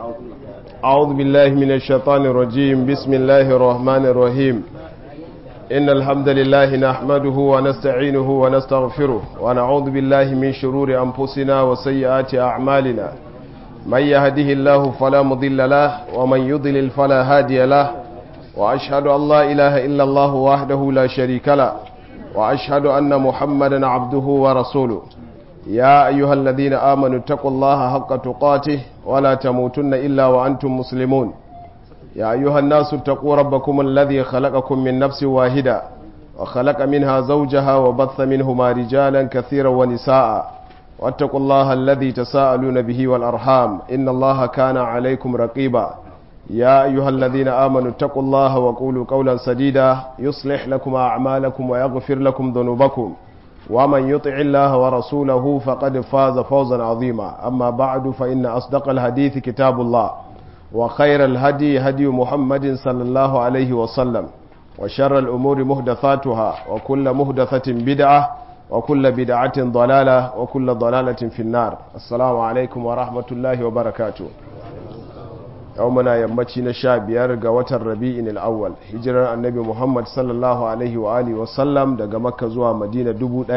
أعوذ بالله من الشيطان الرجيم بسم الله الرحمن الرحيم إن الحمد لله نحمده ونستعينه ونستغفره ونعوذ بالله من شرور أنفسنا وسيئات أعمالنا من يهده الله فلا مضل له ومن يضلل فلا هادي له وأشهد أن لا إله إلا الله وحده لا شريك له وأشهد أن محمدا عبده ورسوله يا أيها الذين آمنوا اتقوا الله حق تقاته ولا تموتن إلا وأنتم مسلمون يا أيها الناس اتقوا ربكم الذي خلقكم من نفس واحدة وخلق منها زوجها وبث منهما رجالا كثيرا ونساء واتقوا الله الذي تساءلون به والأرحام إن الله كان عليكم رقيبا يا أيها الذين آمنوا اتقوا الله وقولوا قولا سديدا يصلح لكم أعمالكم ويغفر لكم ذنوبكم ومن يطع الله ورسوله فقد فاز فوزا عظيما أما بعد فإن أصدق الحديث كتاب الله وخير الهدي هدي محمد صلى الله عليه وسلم وشر الأمور مهدثاتها وكل مهدثة بدعة وكل بدعة ضلالة وكل ضلالة في النار السلام عليكم ورحمة الله وبركاته يومنا يمتي نشا بيار وتر ربيع الأول هجرة النبي محمد صلى الله عليه وآله وسلم daga Makka zuwa Madina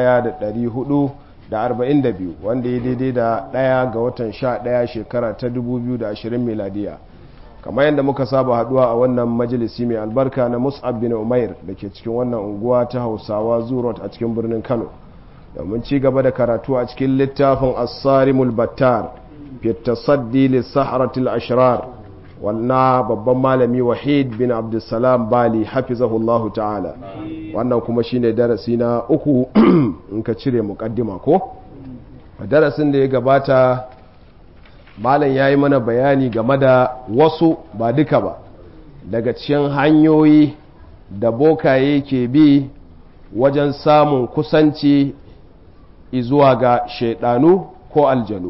1442 wanda ya daidai da ɗaya ga watan 11 shekara ta 2020 miladiya kamar yadda muka saba haduwa a wannan majalisi mai albarka na Mus'ab bin Umair da ke cikin wannan unguwa ta Hausawa Zurot a cikin birnin Kano domin ci gaba da karatu a cikin littafin As-Sarimul Battar fi tasaddi lis-saharatil ashrar wannan babban malami wahid bin abdulsalam bali hafizahullahu ta'ala wannan kuma shine darasi na uku in ka cire mukaddima ko a darasin da ya gabata malam ya yi mana bayani game da wasu ba duka ba daga cikin hanyoyi da bokaye ke bi wajen samun kusanci izuwa ga shaidanu ko aljanu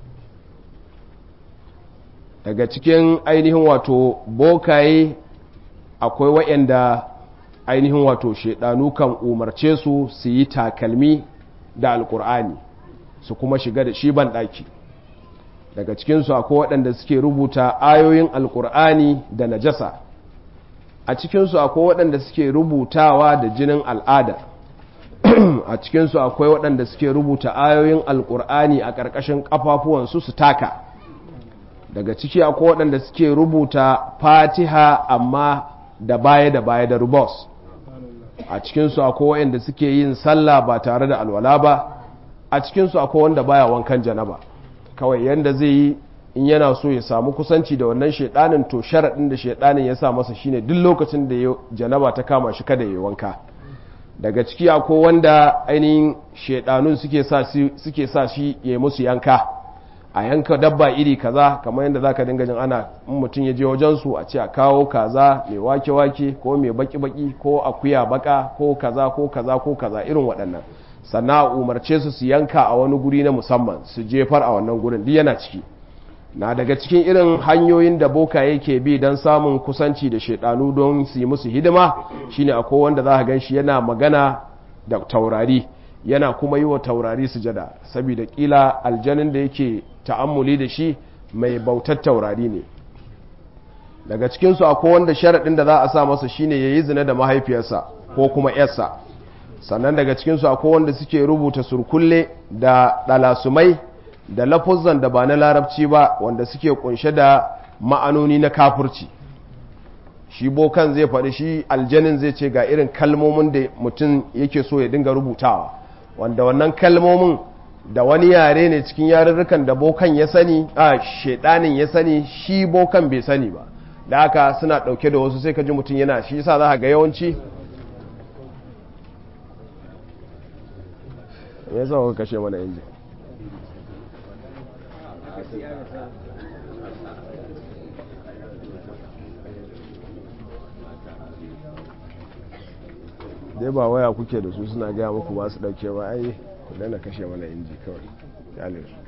daga cikin ainihin wato bokaye akwai waɗanda ainihin wato shaidanu kan umarce su su yi takalmi da alkur'ani su kuma shiga da shi ban ɗaki daga cikinsu akwai waɗanda suke rubuta ayoyin alkur'ani da najasa a cikinsu akwai waɗanda suke rubutawa da jinin al'ada a cikinsu akwai waɗanda suke rubuta ayoyin alkur'ani a ƙarƙashin ƙafafuwansu su taka daga ciki akwai waɗanda suke rubuta fatiha amma da baya da baya da rubos a cikinsu akwai waɗanda suke yin sallah ba tare da alwala ba a cikinsu akwai wanda baya wankan janaba kawai yanda zai yi in yana so ya samu kusanci da wannan shaidanin to sharaɗin da shaidanin ya sa masa shine duk lokacin da ya janaba ta kama shi kada ya wanka daga ciki akwai wanda ainihin shaidanun suke sa shi ya musu yanka a yanka dabba iri kaza kamar yadda zaka dinga jin ana in mutum ya je wajen su a ce a kawo kaza mai wake wake ko mai baki baki ko akuya baka ko kaza ko kaza ko kaza irin waɗannan sannan a umarce su su yanka a wani guri na musamman su jefar a wannan gurin duk yana ciki na daga cikin irin hanyoyin da boka yake bi don samun kusanci da shaidanu don su yi musu hidima shine akwai wanda za ka gan shi yana magana da taurari yana kuma yi wa taurari sujada saboda kila aljanin da yake ta'ammuli da shi mai bautar taurari ne daga cikinsu akwai wanda sharaɗin da za a sa masa shine ya yi zina da mahaifiyarsa ko kuma yarsa sannan daga cikinsu akwai wanda suke rubuta surkulle da ɗalasumai da lafuzan da ba na larabci ba wanda suke kunshe da ma'anoni na kafurci shi bokan zai faɗi shi aljanin zai ce ga irin kalmomin da mutum yake so ya dinga rubutawa wanda wannan kalmomin da wani yare ne cikin yarurrukan da bokan ya sani a shedanin ya sani shi bokan bai sani ba da haka suna dauke da wasu sai ka ji mutum yana shi sa za ga yawanci ya zama ka kashe mana inji dai ba waya kuke da su suna gaya muku ba su dauke ba ai ku dana kashe mana inji kawai yalin su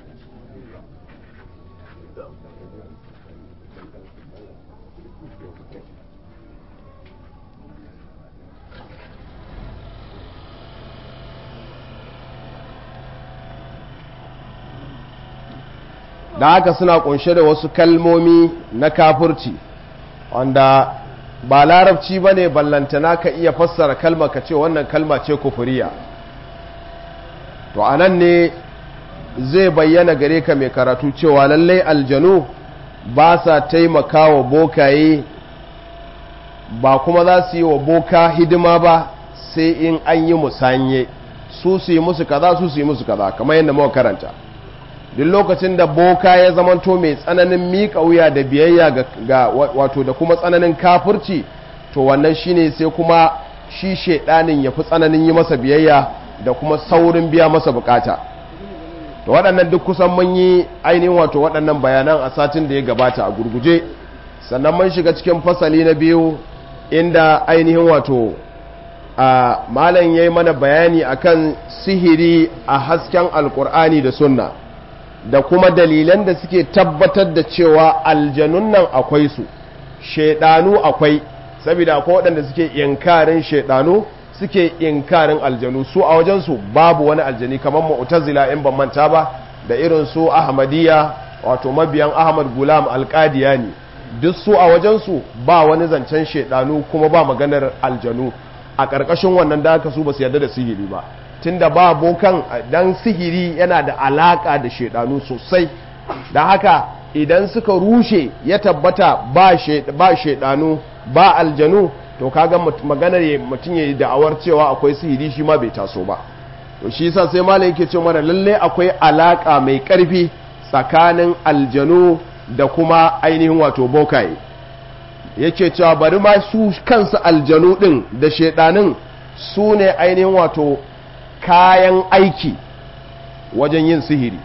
da haka suna kunshe da wasu kalmomi na kafurci wanda ba larabci ba ne ballantana ka iya fassara kalma ka ce wannan kalma ce kufuriya to a nan ne zai bayyana gare ka mai karatu cewa lallai aljanu ba sa taimaka wa bokaye ba kuma za su yi wa boka hidima ba sai in an yi musanye su su yi musu kaza su su yi musu kaza kamar yadda muka karanta duk lokacin da boka ya zamanto mai tsananin miƙa wuya da biyayya ga wato da kuma tsananin kafirci to wannan shine sai kuma shi shedanin ya fi tsananin yi masa biyayya da kuma saurin biya masa bukata to waɗannan duk kusan mun yi ainihin wato waɗannan bayanan a satin da ya gabata a gurguje sannan mun shiga cikin fasali na biyu inda ainihin wato a malam ya yi mana bayani akan sihiri a hasken alkur'ani da sunna da kuma dalilan da suke tabbatar da cewa aljanun nan akwai su shaidanu akwai saboda akwai waɗanda suke inkarin shaidanu suke inkarin aljanu su a wajensu babu wani aljani kamar mu'tazila in ban manta ba da irin su ahmadiyya wato mabiyan ahmad gulam alqadiyani duk su a wajensu ba wani zancen shaidanu kuma ba maganar aljanu a ƙarƙashin wannan da aka su ba su yarda da sihiri ba tunda ba bokan dan sihiri yana da alaka da shaidanu sosai da haka idan suka rushe ya tabbata ba shaidanu ba aljanu to kaga maganar mutum ya yi da'awar cewa akwai sihiri shi ma bai taso ba to shi yasa sai malam yake cewa mana lalle akwai alaka mai karfi tsakanin aljanu da kuma ainihin wato bokaye yake cewa bari ma su kansu aljanu din da shaidanin su ne ainihin wato kayan aiki wajen yin sihiri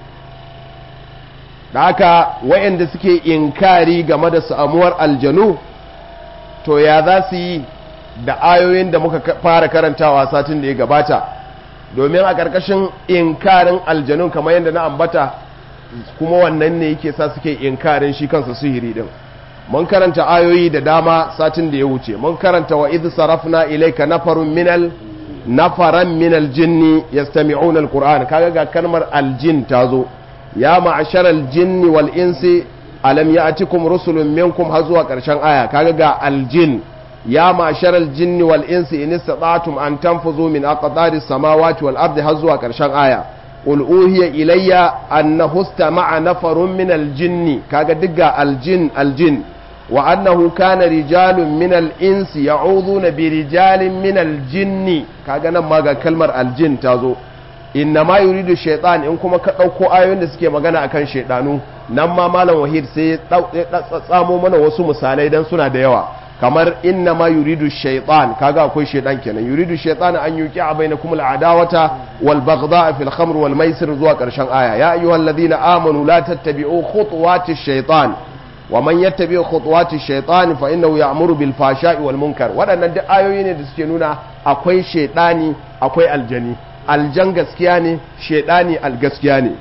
da haka wayanda suke inkari game da samuwar aljanu to ya za su yi da ayoyin da muka fara karantawa satin da ya gabata domin a ƙarƙashin inkarin aljanun kamar yadda na ambata kuma wannan ne yake sa suke inkarin shi kansa sihiri din mun karanta ayoyi da dama satin da ya wuce mun karanta wa idh sarafna ilayka nafarun minal nafaran minal jinni yastami'una alquran kaga ga kalmar aljin tazo ya ma'ashar aljinni wal insi alam ya'tikum rusulun minkum har zuwa karshen aya kaga ga aljin ya ma'ashar aljinni wal insi in istata'tum an tanfuzu min aqdari samawati wal ardi har zuwa karshen aya qul uhiya ilayya annahu istama'a nafarun min aljinni kaga digga aljin aljin wa annahu kana rijalun min al-insi ya'uduna bi rijalin min al-jinni kaga nan ma ga kalmar aljin tazo inna ma yuridu shaytan in kuma ka dauko ayoyin da suke magana akan shaydanu nan ma malam wahid sai ya tsamo mana wasu misalai dan suna da yawa kamar inna ma yuridu shaytan kaga akwai shaytan kenan yuridu shaytan an yuqi bainakum al-adawata wal baghdha fil khamr wal maisir zuwa karshen aya ya ayyuhalladhina amanu la tattabi'u khutuwati shaytan wa man yattabi khutuwati shaytan fa innahu ya'muru bil fashai wal munkar waɗannan duk ayoyi ne da suke nuna akwai shaytani akwai aljani aljan gaskiya ne shaytani algaskiya ne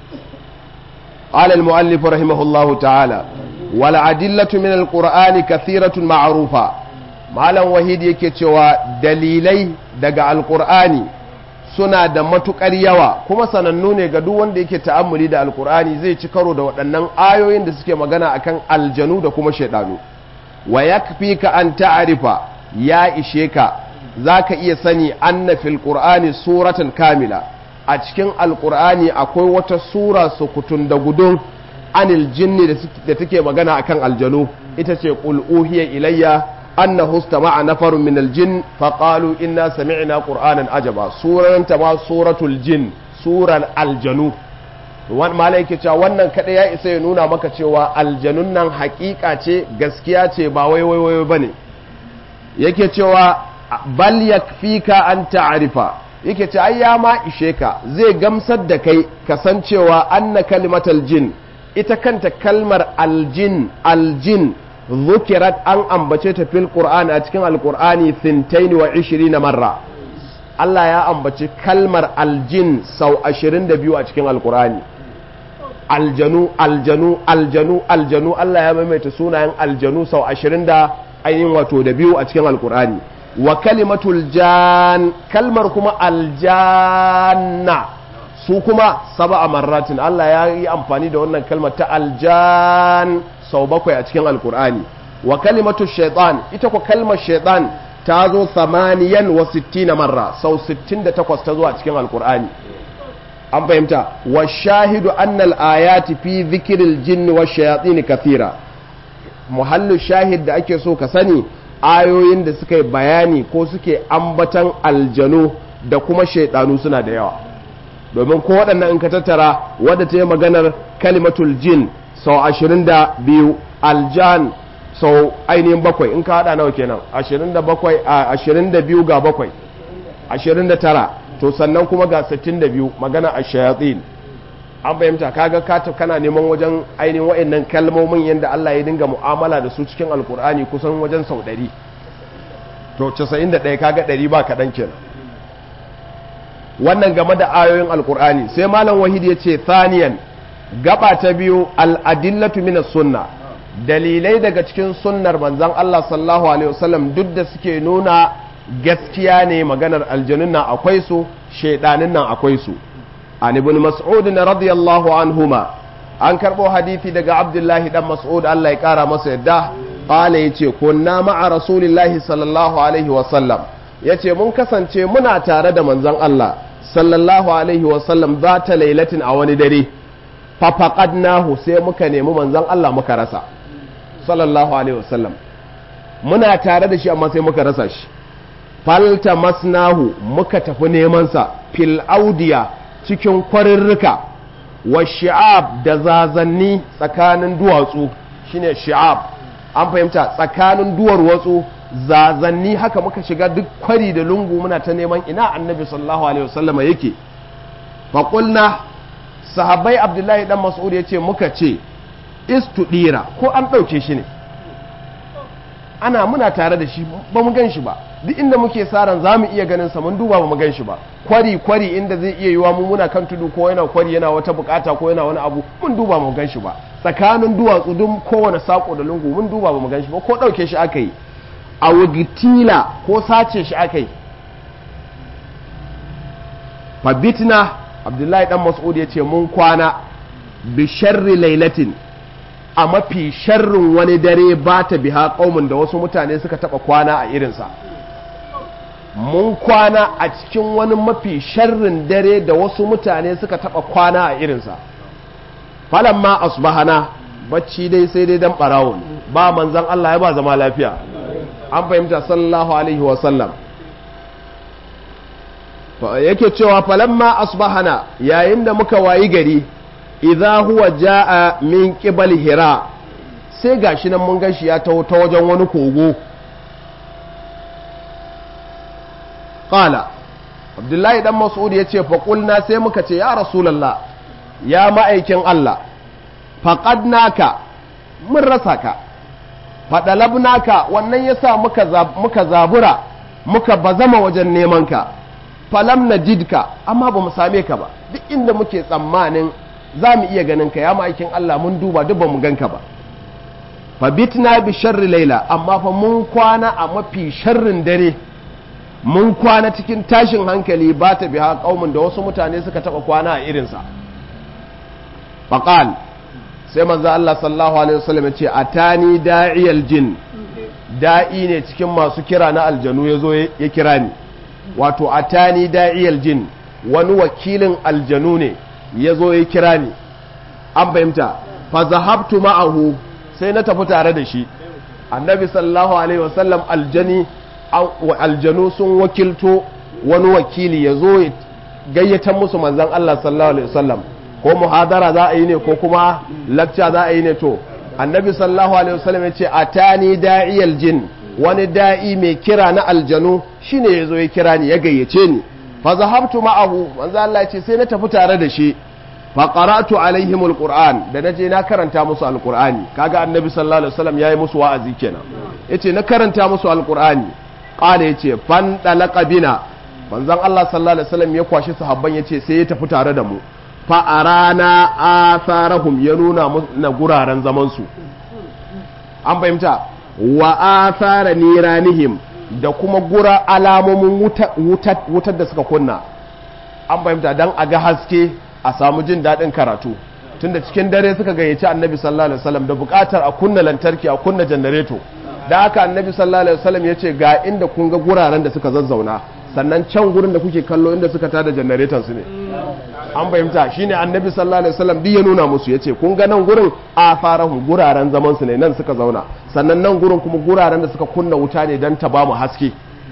qala al muallif rahimahullahu ta'ala wal adillatu min al qur'ani kathiratun ma'rufa malam wahid yake cewa dalilai daga alqur'ani suna da matukar yawa kuma sanannu ne ga duk wanda yake ta'ammuli da alkur'ani zai ci karo da waɗannan ayoyin da suke magana akan aljanu da kuma shaidanu wa yakfika an ta'arifa ya ishe ka zaka iya sani anna fil qur'ani suratan kamila a cikin alkur'ani akwai wata sura sukutun da gudun anil jinni da take magana akan aljanu ita ce qul uhiya ilayya أنه استمع نفر من الجن فقالوا إنا سمعنا قرآنا عجبا سورة تما سورة الجن سورة الجنو malaiki cewa wannan kaɗai ya isa ya nuna maka cewa aljanun nan hakika ce gaskiya ce ba wai wai wai bane yake cewa bal yakfika an ta'rifa yake ce ai ya ma ishe ka zai gamsar da kai kasancewa anna kalimatal jin ita kanta kalmar aljin aljin ذكرت أن أنبتت في القرآن أتكن القرآن ثنتين وعشرين مرة الله يا أنبتت كلمة الجن سو عشرين دبيو أتكن القرآن aljanu aljanu aljanu aljanu Allah ya maimaita sunayen aljanu sau ashirin da ainihin wato da biyu a cikin alkur'ani wa kalimatul jan kalmar kuma aljanna su kuma sab'a marratin Allah ya yi amfani da wannan kalmar ta aljan sau bakwai a cikin alkur'ani wa kalimatu shaitan ita ko kalmar shaitan ta zo samaniyan wa sittina marra sau 68 ta zo a cikin alkur'ani an fahimta wa shahidu annal ayati fi dhikril jinni wa shayatin kathira muhallu shahid da ake so ka sani ayoyin da suka yi bayani ko suke ambatan aljanu da kuma shaidanu suna da yawa domin ko waɗannan in ka tattara wadda ta yi maganar kalimatul jin sau ashirin da biyu aljan sau ainihin bakwai in ka haɗa nawa kenan ashirin da bakwai a ashirin da biyu ga bakwai ashirin da tara to sannan kuma ga sittin da biyu magana a shayatsin an fahimta kaga ka kana neman wajen ainihin wa'annan kalmomin yadda Allah ya dinga mu'amala da su cikin alkur'ani kusan wajen sau ɗari to casa'in da ɗaya kaga ɗari ba kaɗan kenan wannan game da ayoyin alkur'ani sai malam wahid ya ce thaniyan gaba ta biyu al'adillatu minas sunna dalilai daga cikin sunnar manzon Allah sallallahu alaihi wasallam duk da suke nuna gaskiya ne maganar aljanun nan akwai su shaidanin nan akwai su an ibn mas'ud radiyallahu anhuma an karbo hadisi daga abdullahi dan mas'ud Allah ya kara masa yadda qala yace kunna ma'a rasulillahi sallallahu alaihi wasallam yace mun kasance muna tare da manzon Allah sallallahu alaihi wasallam za ta lailatin a wani dare fafaqadnahu sai muka nemi manzon Allah muka rasa sallallahu alaihi wasallam muna tare da shi amma sai muka rasa shi falta masnahu muka tafi neman sa fil audiya cikin kwarirrika wa shi'ab da zazanni tsakanin duwatsu shine shi'ab an fahimta tsakanin duwar watsu zazanni haka muka shiga duk kwari da lungu muna ta neman ina annabi sallallahu alaihi wasallama yake faƙulna sahabbai abdullahi dan mas'ud ya ce muka ce istudira ko an ɗauke shi ne ana muna tare da shi ba mu gan shi ba duk inda muke saran za mu iya ganin sa mun duba ba mu gan shi ba kwari kwari inda zai iya yiwa mu muna kan tudu ko yana kwari yana wata bukata ko yana wani abu mun duba mu gan shi ba tsakanin duwatsu duk kowane sako da lungu mun duba ba mu gan shi ba ko ɗauke shi aka yi a wugitila ko sace shi aka yi fabitna abdullahi dan mas'ud ya ce mun kwana bi sharri lailatin a mafi sharrin wani dare ba ta biha ƙaumin da wasu mutane suka taɓa kwana a irinsa mun kwana a cikin wani mafi sharrin dare da wasu mutane suka taɓa kwana a irinsa falon ma asbahana bacci dai sai dai dan ɓarawo ba manzan Allah ya ba zama lafiya an fahimta sallallahu alaihi wasallam yake cewa falamma asbahana yayin da muka wayi gari idza huwa jaa min qibal hira sai gashi nan mun gashi ya taho ta wajen wani kogo qala abdullahi dan mas'ud yace fa qulna sai muka ce ya rasulullah ya ma'aikin Allah faqadnaka mun rasa ka fadalabnaka wannan yasa muka muka zabura muka bazama wajen neman ka falam najidka amma ba mu same ka ba duk inda muke tsammanin za mu iya ganin ka ya ma'aikin Allah mun duba duk ba mu ganka ba fa bitna bi sharri laila amma fa mun kwana a mafi sharrin dare mun kwana cikin tashin hankali ba ta biha kaumin da wasu mutane suka taba kwana a irinsa faqal sai manzo Allah sallallahu alaihi wasallam ya ce atani da'iyal jin da'i ne cikin masu kira na aljanu yazo ya kira ni wato atani da'iyal jin wani wakilin aljanu ne ya zo ya kira ni an fahimta fa zahabtu ma'ahu sai na tafi tare da shi annabi sallallahu alaihi wasallam aljani aljanu sun wakilto wani wakili ya zo ya gayyata musu manzon Allah sallallahu alaihi wasallam ko muhadara za a yi ne ko kuma lecture za a yi ne to annabi sallallahu alaihi wasallam ya ce atani da'iyal jin wani da'i mai kira na aljanu shine ya zo ya kira ni ya gayyace ni fa zahabtu ma'ahu manzo Allah ya ce sai na tafi tare da shi fa qara'tu alaihim alquran da naje na karanta musu alqurani kaga annabi sallallahu alaihi wasallam yayi musu wa'azi kenan yace na karanta musu alqurani qala yace fan dalaqa bina manzon Allah sallallahu alaihi wasallam ya kwashi sahabban yace sai ya tafi tare da mu fa arana atharahum ya nuna na guraren zaman su an fahimta wa athara niranihim da kuma gura alamomin wutar da suka kunna an fahimta dan a ga haske a samu jin daɗin karatu tunda cikin dare suka gayyaci annabi sallallahu alaihi wasallam da buƙatar a kunna lantarki a kunna janareto da haka annabi sallallahu alaihi wasallam ya ce ga inda kun ga guraren da suka zazzauna sannan can gurin da kuke kallo inda suka tada janareton su ne an fahimta shine annabi sallallahu alaihi wasallam duk ya nuna musu yace kun ga nan gurin a farahu guraren zaman su ne nan suka zauna sannan nan gurin kuma guraren da suka kunna wuta ne dan ta ba mu haske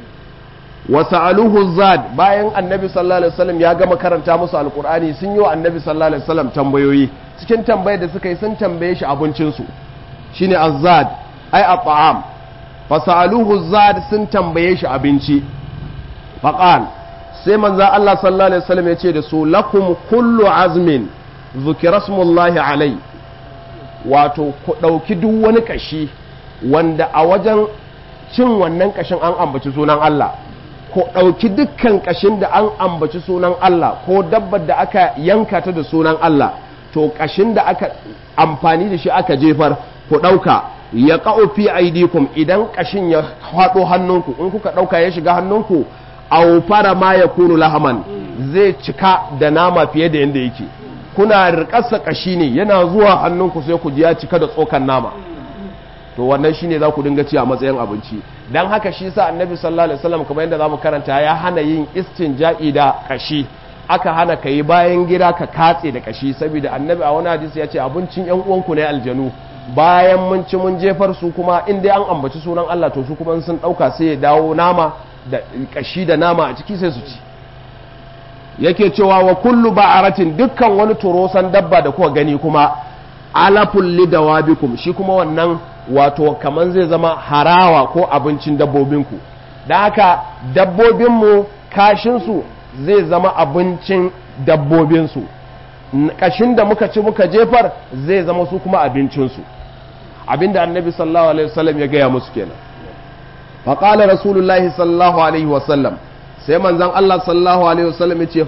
wa sa'aluhu zad bayan annabi sallallahu alaihi wasallam ya gama karanta musu alqur'ani sun yi wa annabi sallallahu alaihi wasallam tambayoyi cikin tambayar da suka yi sun tambaye shi abincin su shine azzad ai at'am fa sa'aluhu zad sun tambaye shi abinci faqal sai manzo Allah sallallahu alaihi wasallam ya ce da su lakum kullu azmin zukira smullahi alai wato ku dauki duk wani kashi wanda a wajen cin wannan kashin an ambaci sunan Allah ko ɗauki dukkan ƙashin da an ambaci sunan Allah ko dabbar da aka yanka ta da sunan Allah to ƙashin da aka amfani da shi aka jefar ku ɗauka ya ƙa'o fi aidikum idan ƙashin ya haɗo hannunku in kuka ɗauka ya shiga hannunku au fara ma ya kunu lahaman zai cika da nama fiye da yadda yake kuna riƙarsa ƙashi ne yana zuwa hannunku sai ku ji ya cika da tsokan nama to wannan shine za ku dinga ci a matsayin abinci dan haka shi sa annabi sallallahu alaihi wasallam kamar yadda zamu karanta ya hana yin istinja'i da kashi aka hana ka yi bayan gida ka katse da kashi saboda annabi a wani hadisi ya ce abincin yan uwanku ne aljanu bayan mun ci mun jefar su kuma in dai an ambaci sunan Allah to su kuma sun dauka sai ya dawo nama da kashi da nama a ciki sai su ci yake cewa wa kullu ba'aratin dukkan wani turosan dabba da kuka gani kuma alaful lidawabikum shi kuma wannan wato kaman zai zama harawa ko abincin dabbobinku da haka dabbobinmu kashinsu zai zama abincin dabbobinsu kashin da muka ci muka jefar zai zama su kuma abincinsu abinda annabi sallallahu alaihi wasallam ya gaya musu kenan faƙalar rasulullahi sallallahu alaihi wasallam sai manzan Allah sallallahu alaihi wasallam ya ce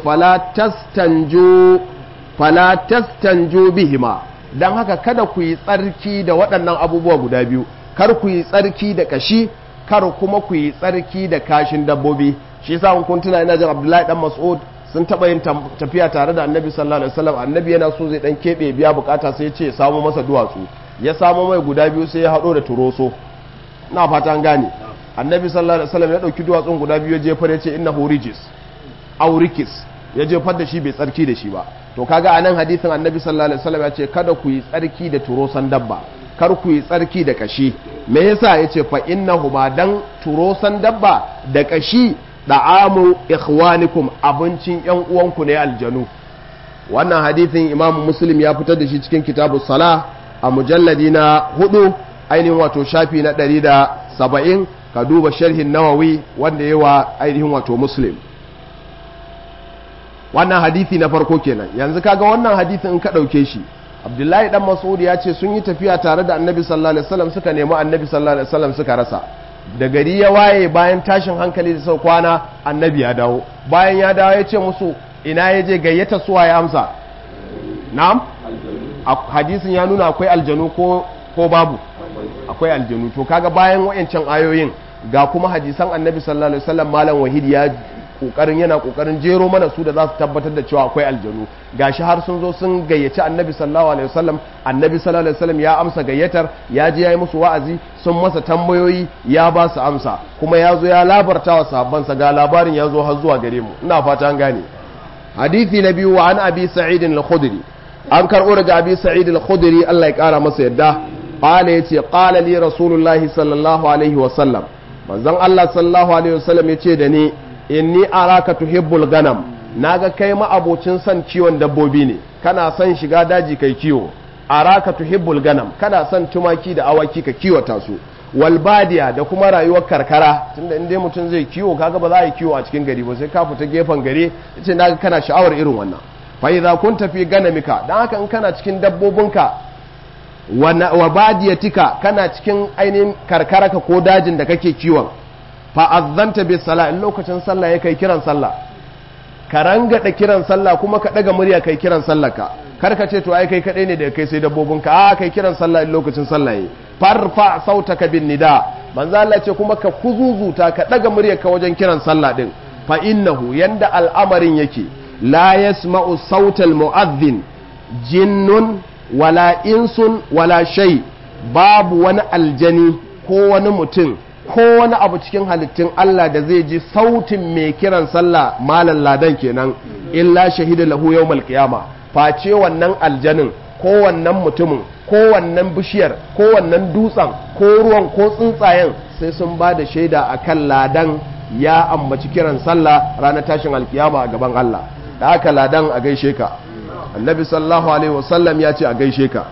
fala tastanjo bihima don haka kada ku yi tsarki da waɗannan abubuwa guda biyu kar ku yi tsarki da kashi kar kuma ku yi tsarki da kashin dabbobi shi yasa kun tuna ina jin Abdullahi dan Mas'ud sun taba yin tafiya tare da Annabi sallallahu alaihi wasallam Annabi yana so zai dan kebe biya bukata sai ya ce ya samu masa duwatsu ya samu mai guda biyu sai ya hado da turoso ina fata an gane Annabi sallallahu alaihi wasallam ya dauki duwatsun guda biyu ya jefar ya ce innahu rijis aurikis ya jefar da shi bai tsarki da shi ba to kaga a nan hadisin annabi sallallahu alaihi wasallam ya ce kada ku yi tsarki da turosan dabba kar ku yi tsarki da kashi me yasa yace fa innahu ma dan turosan dabba da kashi da'amu ikhwanikum abincin yan uwanku ne aljanu wannan hadisin imamu muslim ya fitar da shi cikin kitabu sala a mujalladi na hudu ainihin wato shafi na ɗari da saba'in ka duba sharhin nawawi wanda yawa ainihin wato muslim wannan hadisi na farko kenan yanzu kaga wannan hadisin in ka ɗauke shi abdullahi dan mas'ud ya ce sun yi tafiya tare da annabi sallallahu alaihi wasallam suka nemi annabi sallallahu alaihi wasallam suka rasa da gari ya waye bayan tashin hankali da sau kwana annabi ya dawo bayan ya dawo ya ce musu ina ya je gayyata suwa ya amsa na'am hadisin ya nuna akwai aljanu ko ko babu akwai aljanu to kaga bayan wayancan ayoyin ga kuma hadisan annabi sallallahu alaihi wasallam malam wahid ya kokarin yana kokarin jero mana su da za su tabbatar da cewa akwai aljanu gashi har sun zo sun gayyaci annabi sallallahu alaihi wasallam annabi sallallahu alaihi wasallam ya amsa gayyatar ya je yayi musu wa'azi sun masa tambayoyi ya ba su amsa kuma ya zo ya labarta wa sahabbansa ga labarin ya zo har zuwa gare mu ina fata an gane hadisi na biyu wa an abi sa'id al-khudri an karbo daga abi sa'id al-khudri Allah ya kara masa yadda qala yace qala li rasulullahi sallallahu alaihi wasallam manzon Allah sallallahu alaihi wasallam yace da ni inni araka tuhibbul ganam naga kai ma abocin son kiwon dabbobi ne kana son shiga daji kai kiwo araka tuhibbul ganam kana son tumaki da awaki ka kiwata su wal badiya da kuma rayuwar karkara tunda in dai mutum zai kiwo kaga ba za a yi kiwo a cikin gari ba sai ka fita gefen gari yace naga kana sha'awar irin wannan fa idza kunta fi ganamika dan haka in kana cikin dabbobinka wa badiyatika kana cikin ainihin karkaraka ko dajin da kake kiwon fa'azzanta bi sala in lokacin sallah ya kai kiran sallah ka rangada kiran sallah kuma ka daga murya kai kiran sallah ka kar ka ce to ai kai kadai ne da kai sai dabbobin ka a kai kiran sallah in lokacin sallah yi farfa sautaka bin nida manzo Allah ce kuma ka kuzuzuta ka daga murya ka wajen kiran sallah din fa innahu yanda al'amarin yake la yasma'u sautal mu'adhdhin jinnun wala insun wala shay babu wani aljani ko wani mutum ko wani abu cikin halittun Allah da zai ji sautin mai kiran sallah malan ladan kenan illa shahida lahu yawmal qiyama face wannan aljanin ko wannan mutumin ko wannan bishiyar ko wannan dutsen ko ruwan ko tsuntsayen sai sun ba da shaida akan ladan ya ambaci kiran sallah ranar tashin alkiyama a gaban Allah da haka ladan a gaishe ka annabi sallallahu alaihi wasallam ya ce a gaishe ka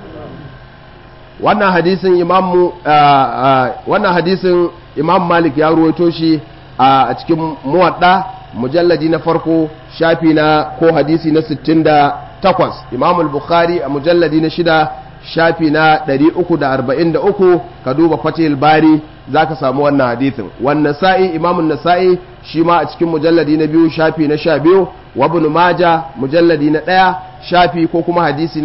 wannan hadisin imamu wannan hadisin imam malik ya ruwaito shi a cikin muwadda mujalladi na farko shafi na ko hadisi na 68 imam al-bukhari a mujalladi na shida shafi na 343 ka duba fatihul bari zaka samu wannan hadisin wannan sa'i imam nasai shi ma a cikin mujalladi na biyu shafi na sha biyu wa ibn maja mujalladi na ɗaya shafi ko kuma hadisi na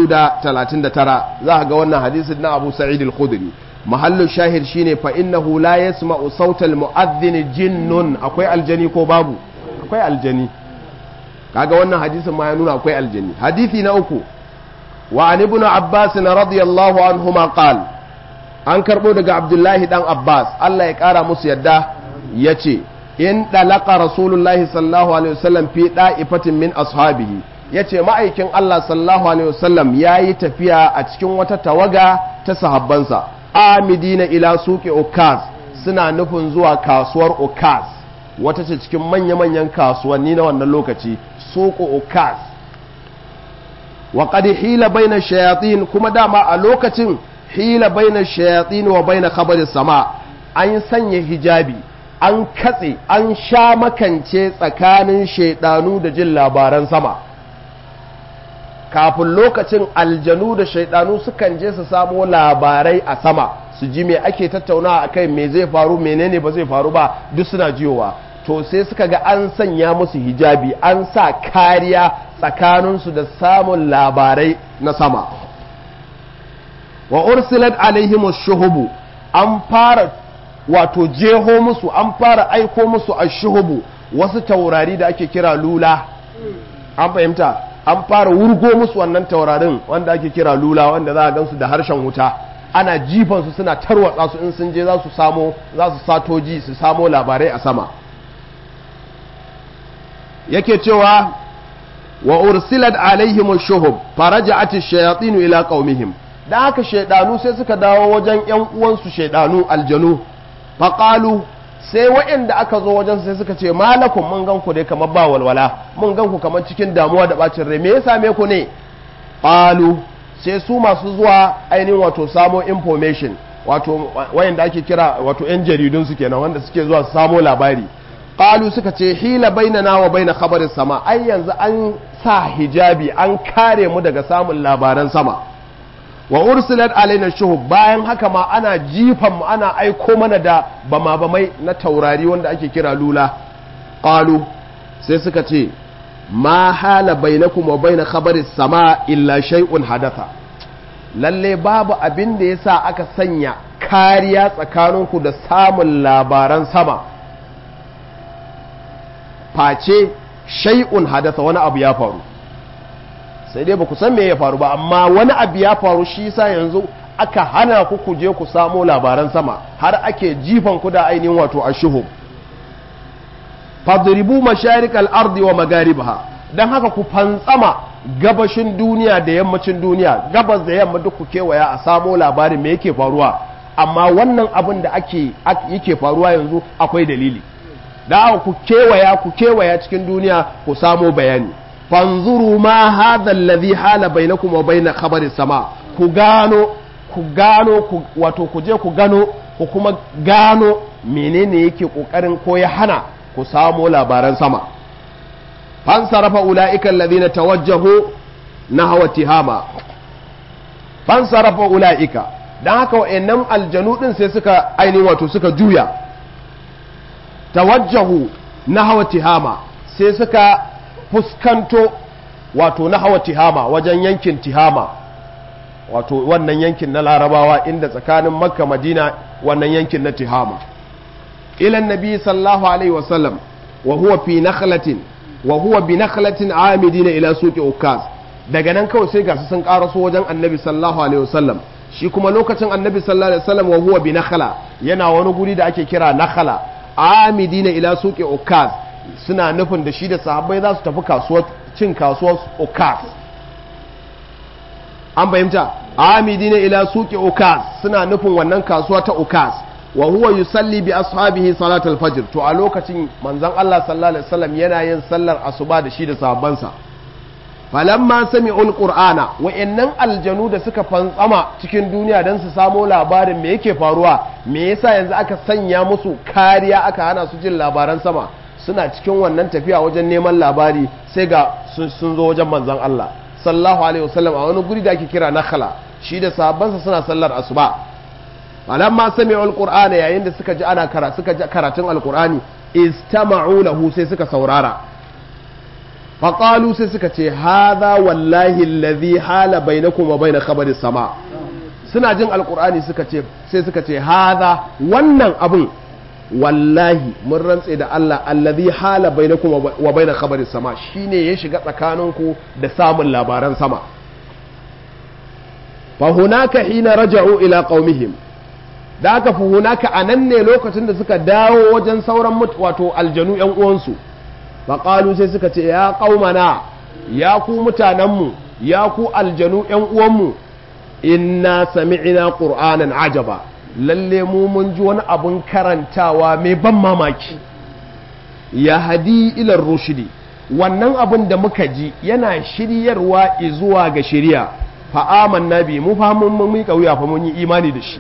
239 za ga wannan hadisin na abu sa'id al-khudri mahallu shahid shine fa innahu la yasma'u sautal mu'adhdhin jinnun akwai aljani ko babu akwai aljani kaga wannan hadisin ma ya nuna akwai aljani hadisi na uku wa an ibn abbas radiyallahu anhuma qal an karbo daga abdullahi dan abbas Allah ya kara musu yadda yace in dalaqa rasulullahi sallallahu alaihi wasallam fi da'ifatin min ashabihi yace ma'aikin Allah sallallahu alaihi wasallam yayi tafiya a cikin wata tawaga ta sahabbansa amidina ila suke okaz suna nufin zuwa kasuwar okaz wata ce cikin manya-manyan kasuwanni na wannan lokaci suku okaz wa qad hila baina shayatin kuma dama a lokacin hila baina shayatin wa baina khabari sama an sanya hijabi an katse an sha makance tsakanin shaidanu da jin labaran sama kafin lokacin aljanu da shaidanu sukan je su samo labarai a sama su ji me ake tattaunawa a kai me zai faru menene ba zai faru ba duk suna jiyowa to sai suka ga an sanya musu hijabi an sa kariya tsakaninsu da samun labarai na sama wa ursilat alaihim shuhubu an fara wato jeho musu an fara aiko musu a shuhubu wasu taurari da ake kira lula an fahimta an fara wurgo musu wannan taurarin wanda ake kira lula wanda za a gansu da harshen wuta ana jifansu suna tarwatsa su in sun je za su samo za su satoji su samo labarai a sama yake cewa wa ursilat alaihim shuhub faraja'at ash-shayatin ila qaumihim da haka shaydanu sai suka dawo wajen yan uwansu shaydanu aljanu faqalu sai waɗanda aka zo wajen sai suka ce malakun mun gan ku dai kamar ba walwala mun gan ku kamar cikin damuwa da bacin rai me ya same ku ne qalu sai su masu zuwa ainihin wato samo information wato wayanda ake kira wato yan jaridun su kenan wanda suke zuwa su samo labari qalu suka ce hila bainana wa baina khabarin sama ai yanzu an sa hijabi an kare mu daga samun labaran sama wa ursilat alaina shuhub bayan haka ma ana jifan mu ana aiko mana da bama bamai na taurari wanda ake kira lula qalu sai suka ce ma hala bainakum wa baina khabaris sama illa shay'un hadatha lalle babu abin da yasa aka sanya kariya tsakaninku da samun labaran sama face shay'un hadatha wani abu ya faru sai dai ba ku san me ya faru ba amma wani abu ya faru shi yasa yanzu aka hana ku ku je ku samo labaran sama har ake jifan ku da ainihin wato ashuhum fadribu masharikal ardi wa magaribaha dan haka ku fantsama gabashin duniya da yammacin duniya gabas da yamma duk ku kewaya a samo labarin me yake faruwa amma wannan abin da ake yake faruwa yanzu akwai dalili da ku kewaya ku kewaya cikin duniya ku samo bayani fanzuru ma hadha alladhi hala bainakum wa bain khabari sama ku gano ku gano ku wato ku je ku gano ku kuma gano menene yake kokarin ko ya hana ku samo labaran sama fansarafa ula'ika alladhina tawajjahu nahwa tihama fansarafa ula'ika dan haka wayannan aljanu din sai suka ainihin wato suka juya tawajjahu nahwa tihama sai suka fuskanto wato nahwa tihama wajen yankin tihama wato wannan yankin na larabawa inda tsakanin makka madina wannan yankin na tihama ila nabi sallallahu alaihi wasallam wa huwa fi nakhlatin wa huwa bi nakhlatin amidina ila suqi ukaz daga nan kawai sai gasu sun karaso wajen annabi sallallahu alaihi wasallam shi kuma lokacin annabi sallallahu alaihi wasallam wa huwa bi nakhla yana wani guri da ake kira nakhla amidina ila suqi ukaz suna nufin da shi da sahabbai za su tafi kasuwar cin kasuwar ukaz an fahimta amidina ila suqi ukaz suna nufin wannan kasuwa ta ukaz wa huwa yusalli bi ashabihi salatul fajr to a lokacin manzon Allah sallallahu alaihi wasallam yana yin sallar asuba da shi da sahabbansa falamma sami'ul qur'ana wa'annan aljanu da suka fantsama cikin duniya dan su samo labarin me yake faruwa me yasa yanzu aka sanya musu kariya aka hana su jin labaran sama suna cikin wannan tafiya wajen neman labari sai ga sun zo wajen manzon Allah sallallahu alaihi wasallam a wani guri da ake kira nakhla shi da sahabbansa suna sallar asuba falamma sami'u alqur'ana yayin da suka ji ana kara suka ji karatun alqur'ani istama'u lahu sai suka saurara faqalu sai suka ce hadha wallahi alladhi hala bainakum wa bain khabari sama suna jin alqur'ani suka ce sai suka ce hadha wannan abun wallahi mun rantse da Allah alladhi hala bainakum wa bain khabari sama shine ya shiga tsakaninku da samun labaran sama fa hunaka hina raja'u ila qaumihim da aka fi hunaka a nan ne lokacin da suka dawo wajen sauran wato aljanu ‘yan uwansu faƙalu sai suka ce ya ƙaumana ya ku mutanenmu ya ku aljanu ‘yan uwanmu inna sami'ina ƙur'anan ajaba lalle mu mun ji wani abun karantawa mai ban mamaki ya hadi ilar rushidi wannan abun da muka ji yana shiryarwa zuwa ga shirya fa'aman nabi mu fa mun miƙa wuya fa mun yi imani da shi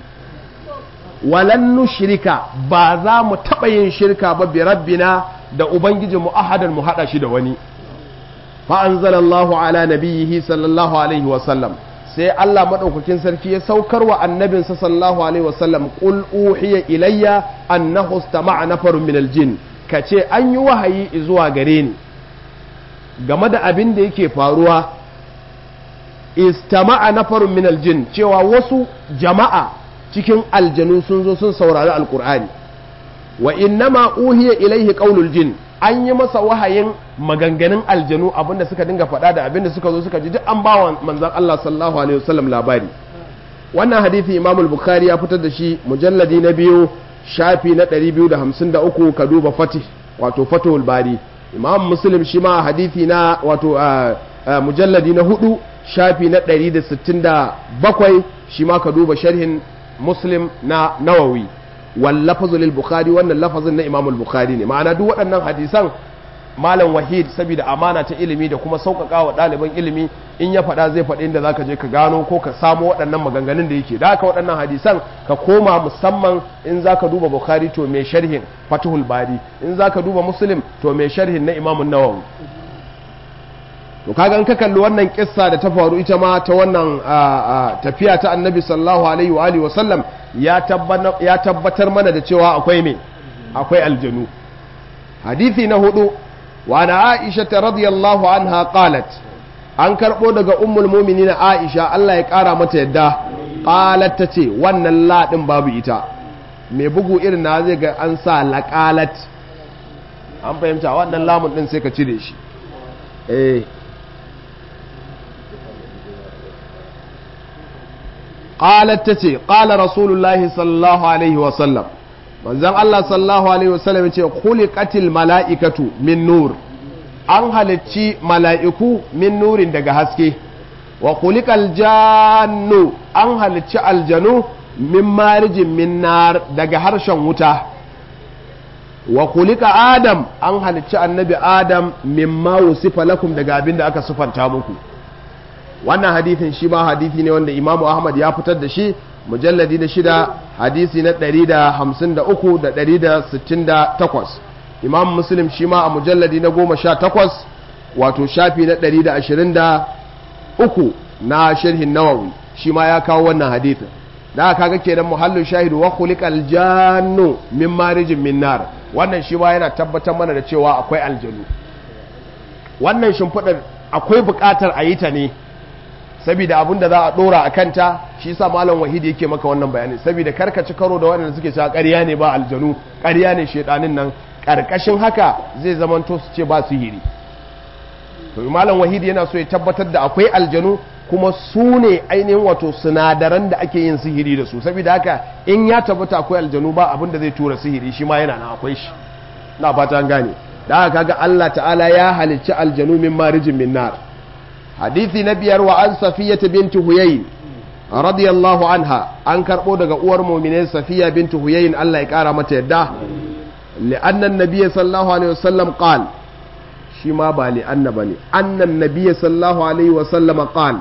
walan nushrika ba za mu taɓa yin shirka ba bi rabbina da ubangijinmu ahadan mu haɗa shi da wani fa anzalallahu ala nabiyhi sallallahu alaihi wa sallam sai Allah madaukakin sarki ya saukar wa annabinsa sallallahu alaihi wa sallam qul uhiya ilayya annahu istama'a nafarun min aljin kace an yi wahayi zuwa gare ni game da abin da yake faruwa istama'a nafarun min aljin cewa wasu jama'a cikin aljanu sun zo sun saurari alkur'ani wa innama uhiya ilaihi qaulul jin an yi masa wahayin maganganun aljanu abinda suka dinga faɗa da abinda suka zo suka ji duk an bawa manzon Allah sallallahu alaihi wasallam labari wannan hadisi Imam al-Bukhari ya fitar da shi mujalladi na biyu shafi na 253 ka duba fatih wato fatul bari Imam Muslim shi ma hadisi na wato mujalladi na hudu shafi na 167 shi ma ka duba sharhin muslim na nawawi wal lafazu lil bukhari wannan lafazin na imamul bukhari ne ma'ana duk waɗannan hadisan malam wahid saboda amana ta ilimi da kuma sauƙaƙa wa ɗaliban ilimi in ya faɗa zai faɗi inda zaka je ka gano ko ka samo waɗannan maganganun da yake da haka waɗannan hadisan ka koma musamman in zaka duba bukhari to mai sharhin fatuhul bari in zaka duba muslim to mai sharhin na imamun nawawi to kaga in ka kalli wannan kissa da ta faru ita ma ta wannan tafiya ta annabi sallallahu alaihi wa alihi wasallam ya tabbatar mana da cewa akwai me akwai aljanu hadisi na hudu wa na aisha ta radiyallahu anha qalat an karbo daga ummul mu'minin aisha Allah ya kara mata yadda qalat ta ce wannan ladin babu ita mai bugu irin na zai ga an sa laqalat an fahimta wannan lamun din sai ka cire shi eh qalat tace qala rasulullahi sallallahu alaihi wa sallam manzon Allah sallallahu alaihi wa sallam yace khuliqatil malaikatu min nur an halicci mala'iku min nurin daga haske wa khuliqal jannu an halicci aljanu min marijin min nar daga harshen wuta wa khuliqa adam an halicci annabi adam mimma wusifa lakum daga abin da aka sufanta muku wannan hadithin shi ma hadithi ne wanda imamu ahmad ya fitar da shi mujalladi na shida hadisi na 153 da 168 imam muslim shi ma a mujalladi na goma sha takwas wato shafi na 123 na sharhin nawawi shi ma ya kawo wannan hadithin da aka ga kenan muhallin shahidu wa khuliqal jannu min marijin min nar wannan shi ma yana tabbatar mana da cewa akwai aljanu wannan shimfiɗar akwai buƙatar a yi ta ne saboda abin da za a dora a kanta shi sa malam wahidi yake maka wannan bayani saboda karkaci karo da waɗanda suke cewa ƙarya ne ba aljanu ƙarya ne shedanin nan ƙarƙashin haka zai zamanto su ce ba su hiri to malam wahidi yana so ya tabbatar da akwai aljanu kuma su ne ainihin wato sinadaran da ake yin sihiri da su saboda haka in ya tabbata akwai aljanu ba abin da zai tura sihiri shi ma yana nan akwai shi na fata an gane da haka kaga Allah ta'ala ya halicci aljanu min marijin min nar hadisi na biyar wa an safiyata binti huyayn radiyallahu anha an karbo daga uwar mu'minin safiya binti huyayn Allah ya kara mata yadda li'anna an-nabiy sallallahu alaihi wasallam qala shi ma ba li'anna bane annan nabiy sallallahu alaihi wasallam qala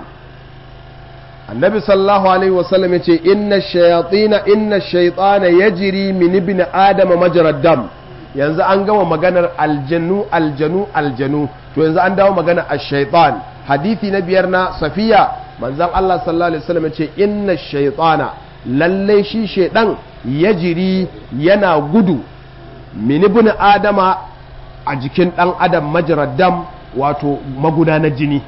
annabi sallallahu alaihi wasallam yace inna shayatina inna shaytana yajri min ibn adama majra dam yanzu an gama maganar aljanu aljanu aljanu to yanzu an dawo maganar ash-shaytan hadisi na biyar na safiya manzon Allah sallallahu alaihi wasallam yace inna shaytana lalle shi shaydan yajri yana gudu min ibn adama a jikin dan adam majra dam wato magudanar jini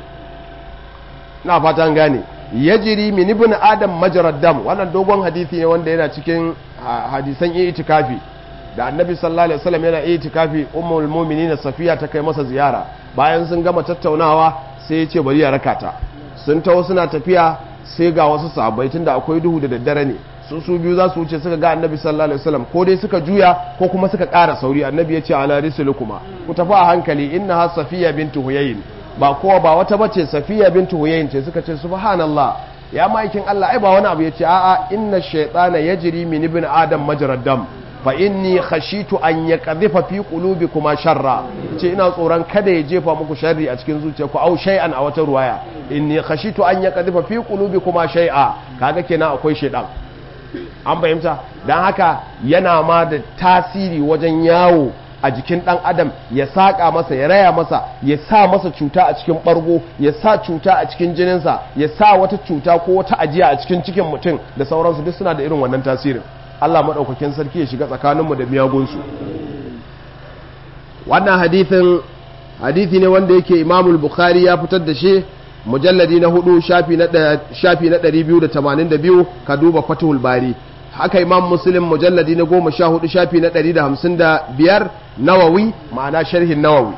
na fatan gane yajiri min ibn adam majrad dam wannan dogon hadisi ne wanda yana cikin hadisan itikafi da annabi sallallahu alaihi wasallam yana itikafi ummul mu'minin safiya ta kai masa ziyara bayan sun gama tattaunawa sai ya ce bari ya rakata sun taho suna tafiya sai ga wasu sahabbai tunda akwai duhu da daddare ne su su biyu za su wuce suka ga annabi sallallahu alaihi wasallam ko dai suka juya ko kuma suka ƙara sauri annabi ya ce ala risulukuma ku tafi a hankali innaha safiya bintu huyayn ba kowa ba wata bace safiya bintu huyayn ce suka ce subhanallah ya maikin Allah ai ba wani abu yace a'a inna shaytana yajri min ibn adam majrad dam fa inni khashitu an yaqdhifa fi qulubikuma sharra ce ina tsoron kada ya jefa muku sharri a cikin zuciyarku au shay'an a wata ruwaya inni khashitu an yaqdhifa fi qulubikuma shay'a kaga kenan akwai shaydan an fahimta dan haka yana ma da tasiri wajen yawo a jikin ɗan adam ya saƙa masa ya raya masa ya sa masa cuta a cikin ɓargo ya sa cuta a cikin jininsa ya sa wata cuta ko wata ajiya a cikin cikin mutum da sauransu duk suna da irin wannan tasirin Allah maɗaukakin sarki ya shiga tsakaninmu da miyagunsu wannan hadithin hadithi ne wanda yake imamul bukhari ya fitar da shi mujalladi na hudu shafi na ɗari biyu da tamanin da biyu ka duba fatihul bari haka imam muslim mujalladi na goma sha hudu shafi na ɗari da hamsin da biyar nawawi ma'ana sharhin nawawi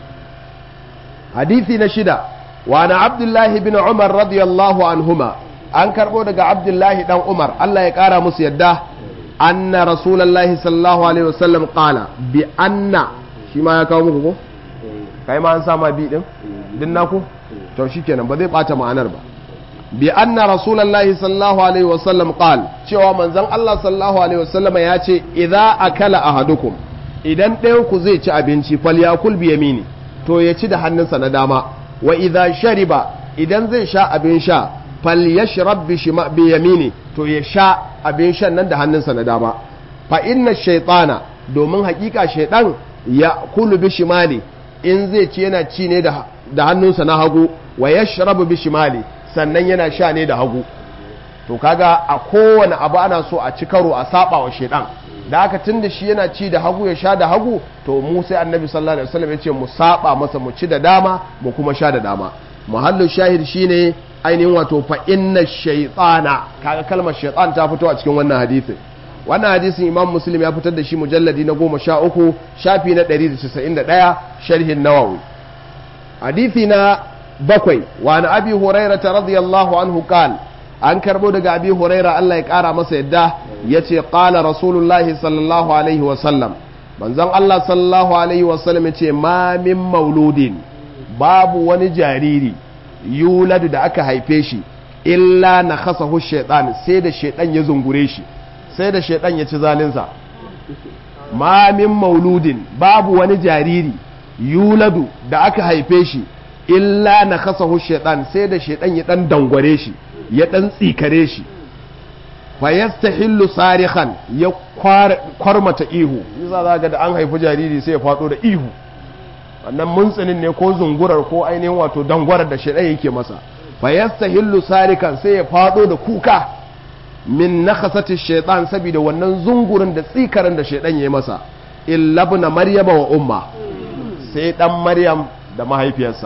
hadithi na shida wa na abdullahi bin umar radiyallahu anhuma an karɓo daga abdullahi dan umar allah ya ƙara musu yadda anna rasulallahi sallallahu alaihi wasallam qala bi anna shi ma ya kawo muku ko kai ma an sama bi din din naku to shikenan ba zai bata ma'anar ba bi anna rasulullahi sallallahu alaihi wasallam qal cewa manzon Allah sallallahu alaihi wasallam ya ce idza akala ahadukum idan ɗayan ku zai ci abinci falyakul bi yamini to ya ci da hannunsa na dama wa idza shariba idan zai sha abin sha falyashrab bi shima bi yamini to ya sha abin shan nan da hannunsa na dama fa inna shaytana domin hakika shaydan ya kulu bi shimali in zai ci yana ci ne da da hannunsa na hagu wa yashrabu bi shimali sannan yana sha ne da hagu to kaga a kowane abu ana so a ci karo a saba wa shedan da haka tun da shi yana ci da hagu ya sha da hagu to mu sai annabi sallallahu alaihi wasallam ya ce mu saba masa mu ci da dama mu kuma sha da dama muhallin shahid shine ainihin wato fa inna shaytana kaga kalmar shaytan ta fito a cikin wannan hadisin wannan hadisin imam muslim ya fitar da shi mujalladi na goma sha uku shafi na 191 sharhin nawawi hadisi na bakwai wa na abi huraira radiyallahu anhu qal an karbo daga abi huraira Allah ya kara masa yadda yace qala rasulullahi sallallahu alaihi wa sallam manzon Allah sallallahu alaihi wa sallam yace ma min mauludin babu wani jariri yuladu da aka haife shi illa na khasahu shaytan sai da shaytan ya zungure shi sai da shaytan ya ci zalinsa ma min mauludin babu wani jariri yuladu da aka haife shi illa na kasahu shaitan sai da shaitan ya dan dangware shi ya dan tsikare shi fa yastahillu sarihan ya kwarmata ihu yasa za ga da an haifi jariri sai ya fado da ihu wannan muntsinin ne ko zungurar ko ainihin wato dangwarar da shaitan yake masa fa yastahillu sarikan sai ya fado da kuka min nakhasati shaitan saboda wannan zungurin da tsikarin da shaitan ya yi masa illa ibn maryama wa umma sai dan maryam da mahaifiyarsa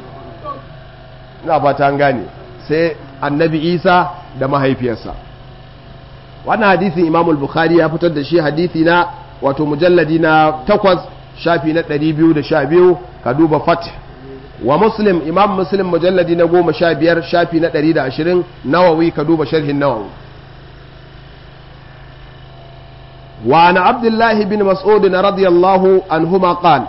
ina fata an gane sai annabi isa da mahaifiyarsa wannan hadisin imamul bukhari ya fitar da shi hadisi na wato mujalladi na takwas shafi na 212 ka duba fat wa muslim imam muslim mujalladi na goma sha biyar shafi na ɗari da ashirin nawawi ka duba sharhin nawawi وعن عبد الله بن مسعود رضي الله عنهما قال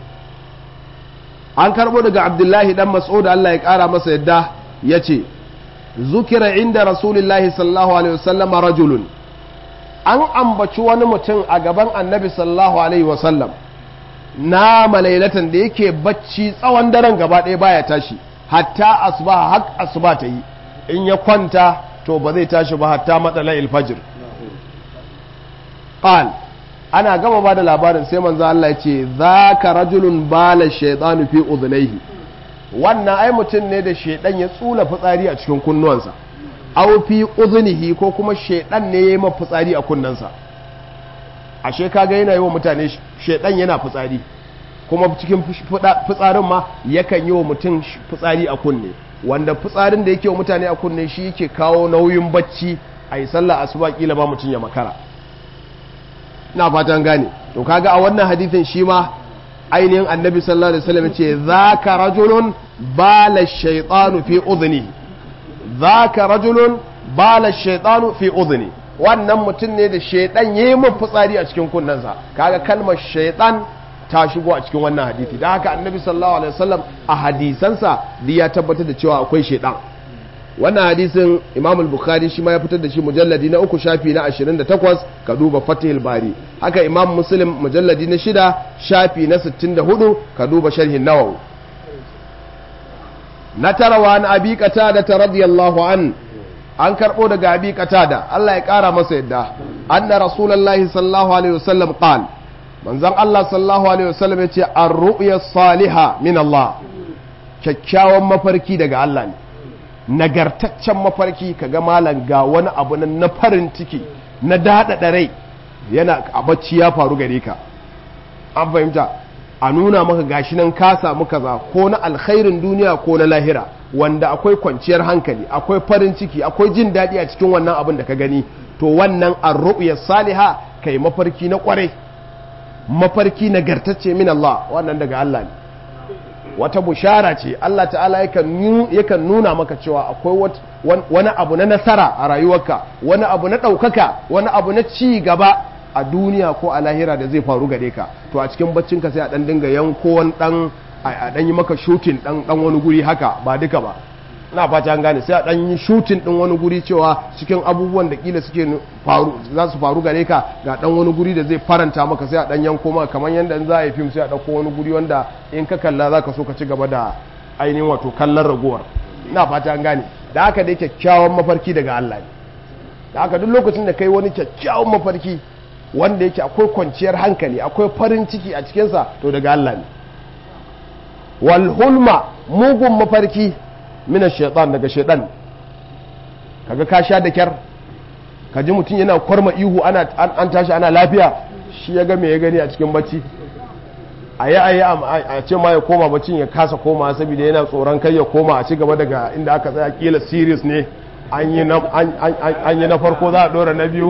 an karɓo daga abdullahi dan mas'ud Allah ya ƙara masa yadda ya ce zukira inda rasulillahi sallallahu alaihi wasallam rajulun an ambaci wani mutum a gaban annabi sallallahu alaihi wasallam na malailatan da yake bacci tsawon daren gaba ɗaya baya tashi hatta asuba har asuba ta yi in ya kwanta to ba zai tashi ba hatta matsala ilfajir qal ana gama ba da labarin sai manzo Allah ya ce zaka rajulun bala shaytanu fi udhnayhi wannan ai mutum ne da shaidan ya tsula fitsari a cikin kunnuwansa aw fi udhnihi ko kuma shaidan ne ya yi masa fitsari a kunnensa ashe kaga yana yi wa mutane shaidan yana fitsari kuma cikin fitsarin ma yakan yi wa mutum fitsari a kunne wanda fitsarin da yake wa mutane a kunne shi yake kawo nauyin bacci a yi sallah asuba kila ba mutum ya makara ina fatan gane to kaga a wannan hadithin shi ma ainihin annabi sallallahu alaihi wasallam ce zaka rajulun bala shaytanu fi udhni zaka rajulun bala shaytanu fi udhni wannan mutum ne da shaydan yayi mun fitsari a cikin kunnensa kaga kalmar shaytan ta shigo a cikin wannan hadisi dan haka annabi sallallahu alaihi wasallam a hadisansa ya tabbatar da cewa akwai shaydan wannan hadisin imam al-bukhari shi ma ya fitar da shi mujalladi na uku shafi na 28 ka duba fatihul bari haka imam muslim mujalladi na shida shafi na 64 ka duba sharhin nawawi na tarawa na abi qatada ta radiyallahu an an karbo daga abi qatada Allah ya kara masa yadda anna rasulullahi sallallahu alaihi wasallam qal manzon Allah sallallahu alaihi wasallam yace ar-ru'ya salihah min Allah kyakkyawan mafarki daga Allah ne nagartaccen mafarki kaga malam ga wani abu na farin ciki na daɗaɗa rai yana a bacci ya faru gare ka an fahimta a nuna maka gashi nan ka samu kaza ko na alkhairin duniya ko na lahira wanda akwai kwanciyar hankali akwai farin ciki akwai jin daɗi a cikin wannan abin da ka gani to wannan arru'ya saliha kai mafarki na kwarai mafarki nagartacce min Allah wannan daga Allah ne wata bushara ce Allah ta'ala yakan nuna maka cewa akwai wani abu na nasara a rayuwarka wani abu na ɗaukaka wani abu na ci gaba a duniya ko a lahira da zai faru gare ka to a cikin baccinka sai a ɗan dinga yanko wani ɗan a ɗan yi maka shutin ɗan wani guri haka ba duka ba na fata an gane sai a ɗan yi shutin ɗin wani guri cewa cikin abubuwan da kila suke faru za su faru gare ka ga ɗan wani guri da zai faranta maka sai a ɗan yanko maka kamar yadda za a yi fim sai a ɗauko wani guri wanda in ka kalla za ka so ka ci gaba da ainihin wato kallon ragowar na fata an gane da haka dai kyakkyawan mafarki daga Allah ne da haka duk lokacin da kai wani kyakkyawan mafarki wanda yake akwai kwanciyar hankali akwai farin ciki a cikinsa to daga Allah ne wal hulma mugun mafarki mina shaitan daga shaitan kaga ka sha da kyar ka ji mutum yana kwarma ihu ana an tashi ana lafiya shi ya ga me ya gani a cikin bacci a yi a yi a ce ma ya koma baccin ya kasa koma saboda yana tsoron kai ya koma a ci gaba daga inda aka tsaya kila serious ne an yi na farko za a dora na biyu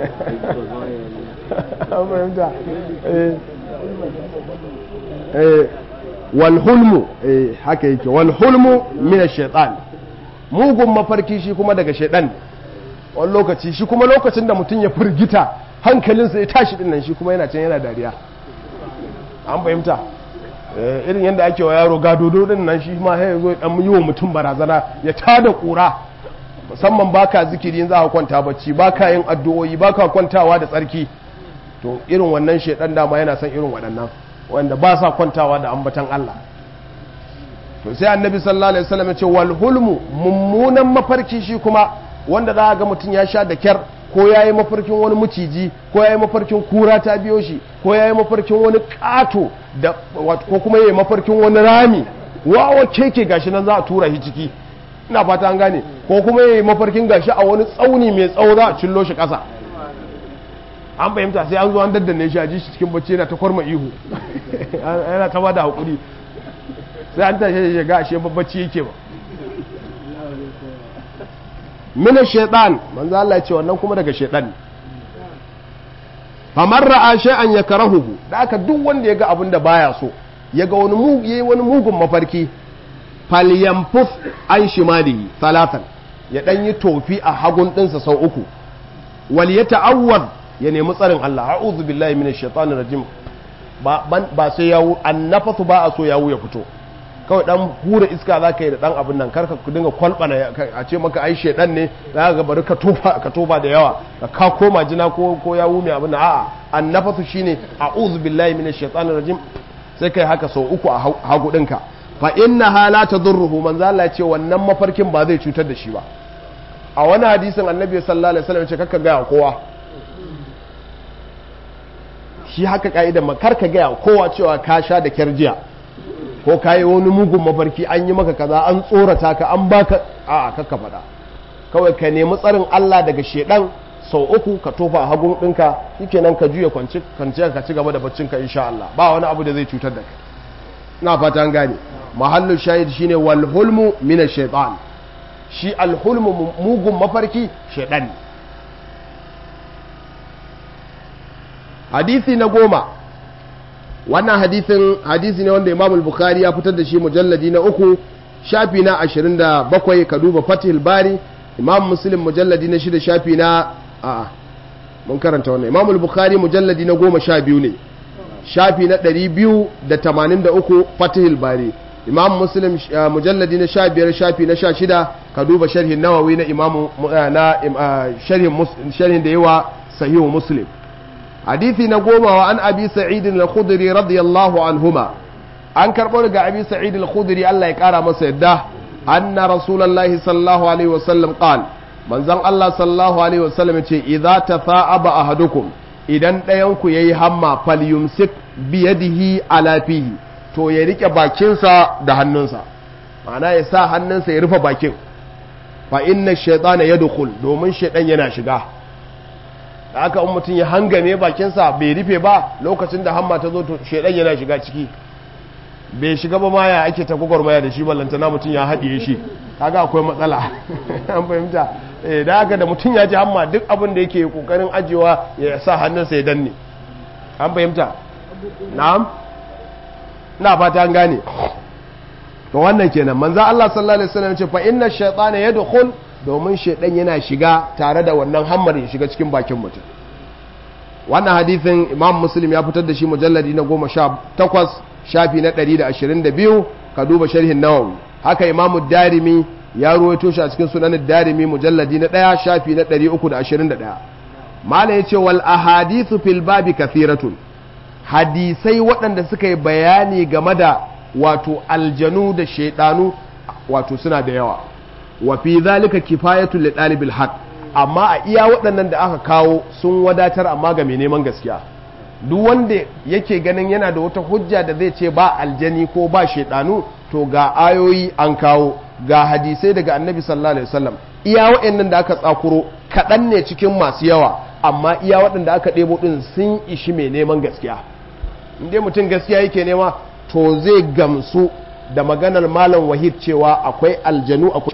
walhulmu haka yake walhulmu mina shaitan mugun mafarki shi kuma daga shaitan wani lokaci shi kuma lokacin da mutum ya firgita hankalinsa ya tashi dinnan shi kuma yana can yana dariya an fahimta irin yadda ake wa yaro gadodo din nan shi ma ya zo dan yi wa mutum barazana ya tada kura musamman baka zikiri za ka kwanta bacci baka yin addu'o'i baka kwantawa da tsarki to irin wannan shedan dama yana son irin waɗannan wanda ba sa kwantawa da ambatan Allah to sai annabi sallallahu alaihi wasallam ya ce wal hulmu mummunan mafarki shi kuma wanda za ga mutum ya sha da kyar ko ya yi mafarkin wani maciji ko ya yi mafarkin kura ta biyo shi ko ya yi mafarkin wani kato da ko kuma ya yi mafarkin wani rami wawa keke gashi nan za a tura shi ciki ina fata an gane ko kuma ya yi mafarkin gashi a wani tsauni mai tsawo za a cillo shi ƙasa an fahimta sai an zo an daddane shi a ji shi cikin bacci yana ta kwarma ihu yana ta ba da haƙuri sai an tashi shi ga ashe bacci yake ba mina shaitan manzo Allah ya ce wannan kuma daga shaitan famar ra'a shay'an yakrahuhu da aka duk wanda ya ga abin da baya so ya ga wani wani mugun mafarki falyamfus an shimalihi talatan ya dan yi tofi a hagun ɗinsa sau uku wal ya ta'awwaz ya nemi tsarin Allah a'udhu billahi minash shaitanir rajim ba ba sai yawo annafasu ba a so yawo ya fito kawai dan hura iska za ka yi da dan abin nan karka ku dinga kwalbana a ce maka ai shedan ne za ka bari ka tofa ka tofa da yawa ka ka koma jina ko ko yawo mai abin nan a'a annafasu shine a'udhu billahi minash shaitanir rajim sai kai haka sau uku a hagu ɗinka fa innaha la tadurruhu manzo Allah ya ce wannan mafarkin ba zai cutar da shi ba a wani hadisin annabi sallallahu alaihi wasallam ya ce kakka ga kowa shi haka ka'idar makar ka gaya kowa cewa ka sha da kyar jiya ko ka yi wani mugun mafarki an yi maka kaza an tsorata ka an baka a kakka faɗa kawai ka nemi tsarin Allah daga shedan sau uku ka tofa a hagun ɗinka shikenan ka juya kwanci ka ci gaba da baccinka insha Allah ba wani abu da zai cutar da kai na fata an gane mahallu shahid shine wal hulmu min shaytan shi al hulmu mugun mafarki shaytan ne hadisi na goma wannan hadisin hadisi ne wanda imam bukhari ya fitar da shi mujalladi na uku shafi na ashirin da bakwai ka duba fatihul bari imam muslim mujalladi na shida shafi na a'a mun karanta wannan imam bukhari mujalladi na goma sha biyu ne shafi na ɗari biyu da tamanin da uku fatihul bari imam muslim mujalladi na sha biyar shafi na sha shida ka duba sharhin nawawi na imam na sharhin da yawa sahihu muslim hadisi na goma wa an abi sa'id al-khudri radiyallahu anhuma an karɓo daga abi sa'id al-khudri Allah ya kara masa yadda anna rasulullahi sallallahu alaihi wasallam qal manzon Allah sallallahu alaihi wasallam yace idza tafa'aba ahadukum idan ɗayan ku yayi hamma falyumsik bi yadihi ala fihi to ya rike bakinsa da hannunsa ma'ana ya sa hannunsa ya rufe bakin fa inna shaytana yadkhul domin shaytan yana shiga da aka in mutum ya hangame bakinsa bai rufe ba lokacin da hamma ta zo to shaidan yana shiga ciki bai shiga ba ma ya ake ta gwagwarmaya da shi ballantana mutum ya haɗiye shi kaga akwai matsala an fahimta eh da haka da mutum ya ji hamma duk abin da yake kokarin ajiyewa ya sa hannunsa ya danne an fahimta na'am na fata an gane to wannan kenan manzo Allah sallallahu alaihi wasallam ce fa inna shaytana yadkhul domin shaidan yana shiga tare da wannan hammar ya shiga cikin bakin mutum wannan hadithin imam muslim ya fitar da shi mujalladi na goma sha takwas shafi na ɗari da ashirin da biyu ka duba sharhin nawawi haka imam darimi ya ruwaito shi a cikin sunanin darimi mujalladi na ɗaya shafi na ɗari uku da ashirin da ɗaya malam ya ce wal ahadithu fil babi kathiratun hadisai waɗanda suka yi bayani game da wato aljanu da shaidanu wato suna da yawa wa fi zalika kifayatu li dalibil haq amma a iya waɗannan da aka kawo sun wadatar amma ga mai neman gaskiya duk wanda yake ganin yana da wata hujja da zai ce ba aljani ko ba shaidanu to ga ayoyi an kawo ga hadisai daga annabi sallallahu alaihi wasallam iya waɗannan da aka tsakuro kaɗan ne cikin masu yawa amma iya waɗanda aka ɗebo ɗin sun ishi mai neman gaskiya in dai mutum gaskiya yake nema to zai gamsu da maganar malam wahid cewa akwai aljanu akwai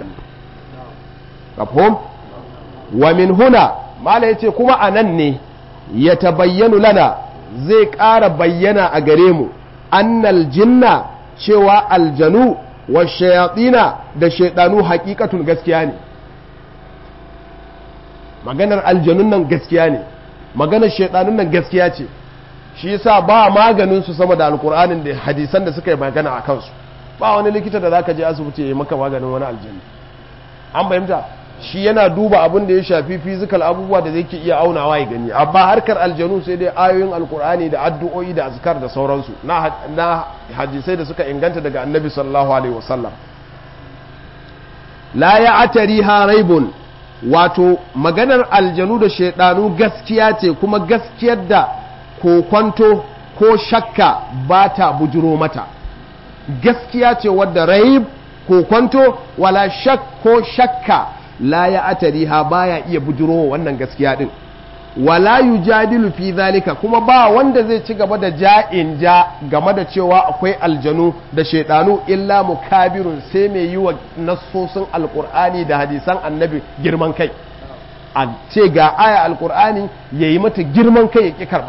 mafhum wa min huna malam yace kuma anan ne ya tabayyanu lana zai ƙara bayyana a gare mu annal jinna cewa aljanu wa shayatina da shaidanu hakikatun gaskiya ne maganar aljanun nan gaskiya ne maganar shaidanun nan gaskiya ce shi yasa ba maganin su sama da alkur'anin da hadisan da suka yi magana a kansu ba wani likita da zaka je asibiti ya yi maka maganin wani aljanna an fahimta shi yana duba abin da ya shafi fizikal abubuwa da zai iya aunawa ya gani amma harkar aljanu sai dai ayoyin alkur'ani da addu'o'i da azkar da sauransu na hadisai da suka inganta daga annabi sallallahu alaihi wasallam la ya atari ha raibun wato maganar aljanu da shaidanu gaskiya ce kuma gaskiyar da kokwanto ko shakka ba ta bujiro mata gaskiya ce wadda raib kokwanto wala shak ko shakka la ya atariha baya iya bujiro wannan gaskiya din wala yujadilu fi zalika kuma ba wanda zai ci gaba da ja'in ja game da cewa akwai aljanu da shaidanu illa mukabirun sai mai yi wa nassosin alkur'ani da hadisan annabi girman kai a ce ga aya alkur'ani ya yi mata girman kai ya ƙi karɓa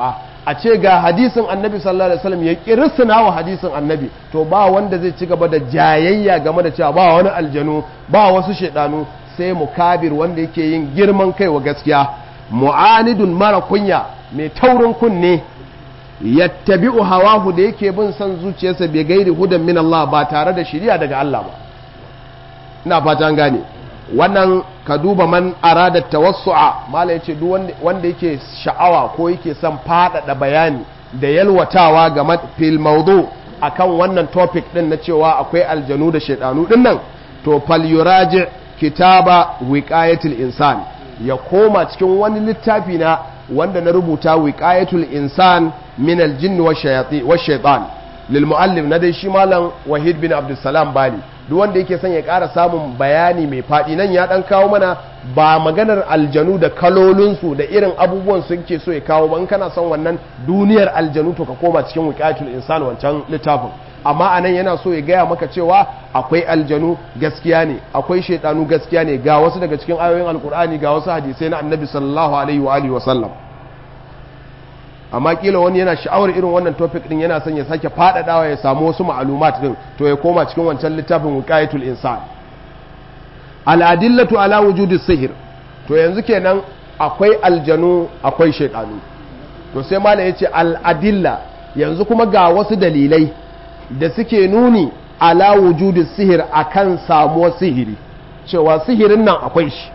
a ce ga hadisin annabi sallallahu alaihi wasallam ya kirisina wa hadisin annabi to ba wanda zai ci gaba da jayayya game da cewa ba wani aljanu ba wasu shaidanu sai mukabir wanda yake yin girman kai wa gaskiya mu'anidun mara kunya mai taurin kunne yattabi'u hawahu da yake bin son zuciyarsa bai gairi hudan min Allah ba tare da shiriya daga Allah ba ina fata an gane wannan ka duba man arada tawassu'a mala yace duk wanda yake sha'awa ko yake son faɗaɗa bayani da yalwatawa ga fil mawdu akan wannan topic din na cewa akwai aljanu da shaidanu din nan to fal yuraji kitaba wiqayatul insan ya koma cikin wani littafi na wanda na rubuta wiqayatul insan min aljinn wa shaytan lil muallim na dai shi malam wahid bin abdussalam bali duk wanda yake son ya ƙara samun bayani mai faɗi nan ya ɗan kawo mana ba maganar aljanu da kalolinsu da irin abubuwan su ke so ya kawo ba in kana son wannan duniyar aljanu to ka koma cikin wiqayatul insan wancan littafin amma anan yana so ya gaya maka cewa akwai aljanu gaskiya ne akwai shaidanu gaskiya ne ga wasu daga cikin ayoyin alkur'ani ga wasu hadisai na annabi sallallahu alaihi wa alihi wa sallam amma kila wani yana sha'awar irin wannan topic din yana son ya sake faɗaɗawa ya samu wasu ma'alumat din to ya koma cikin wancan littafin wiqayatul insan al-adillatu ala wujudi sihir to yanzu kenan akwai aljanu akwai shaidanu to sai mala yace al-adilla yanzu kuma ga wasu dalilai da suke nuni ala wujudi sihir akan samuwar sihiri cewa sihirin nan akwai shi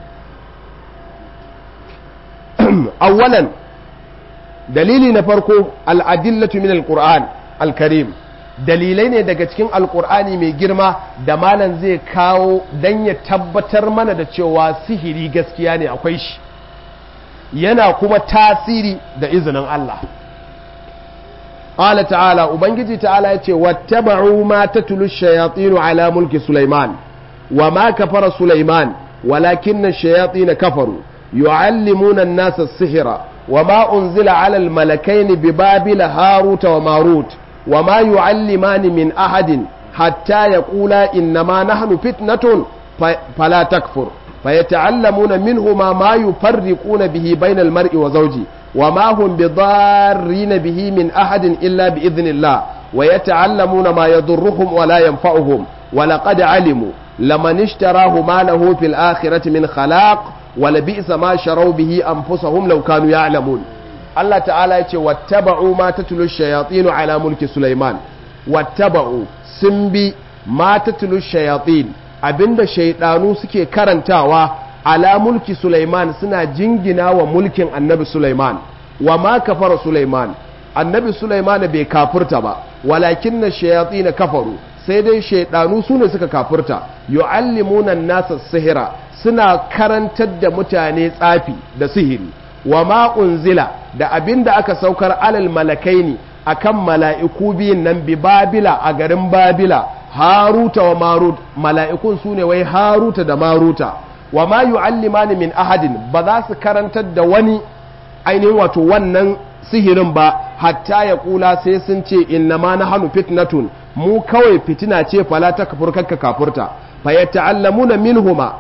awwalan dalili na farko al'adillatu min al-qur'an al-karim dalilai ne daga cikin alkur'ani mai girma da malam zai kawo don ya tabbatar mana da cewa sihiri gaskiya ne akwai shi yana kuma tasiri da izinin Allah ƙala ta'ala ubangiji ta'ala ya ce wattaba'u ma tatlu shayatinu ala mulki sulaiman wa ma kafara sulaiman walakinna shayatin kafaru yu'allimuna an-nasa sihira wa ma unzila ala al-malakaini bi babila haruta wa marut وما يعلمان من أحد حتى يقولا إنما نحن فتنة فلا تكفر فيتعلمون منهما ما يفرقون به بين المرء وزوجه وما هم بضارين به من أحد إلا بإذن الله ويتعلمون ما يضرهم ولا ينفعهم ولقد علموا لمن اشتراه ما له في الآخرة من خلاق ولبئس ما شروا به أنفسهم لو كانوا يعلمون Allah ta'ala ya ce wattaba'u ma tatlu shayatinu ala mulki Sulaiman wattaba'u sun bi ma tatlu shayatin abinda shaydanu suke karantawa ala mulki Sulaiman suna jingina wa mulkin Annabi Sulaiman wa ma kafara Sulaiman Annabi Sulaiman bai kafurta ba walakinna shayatin kafaru sai dai shaydanu sune suka kafurta yu'allimuna an-nasa sihira suna karantar da mutane tsafi da sihiri wa ma unzila da abin da aka saukar alal malakai ne akan mala'iku biyun nan bi babila a garin babila haruta wa marut mala'ikun su ne wai haruta da maruta wa ma yu'allimani min ahadin ba za su karantar da wani ainihin wato wannan sihirin ba hatta ya kula sai sun ce inna ma na hannu fitnatun mu kawai fitina ce fala ta kafur kakka kafurta fa yata'allamuna minhuma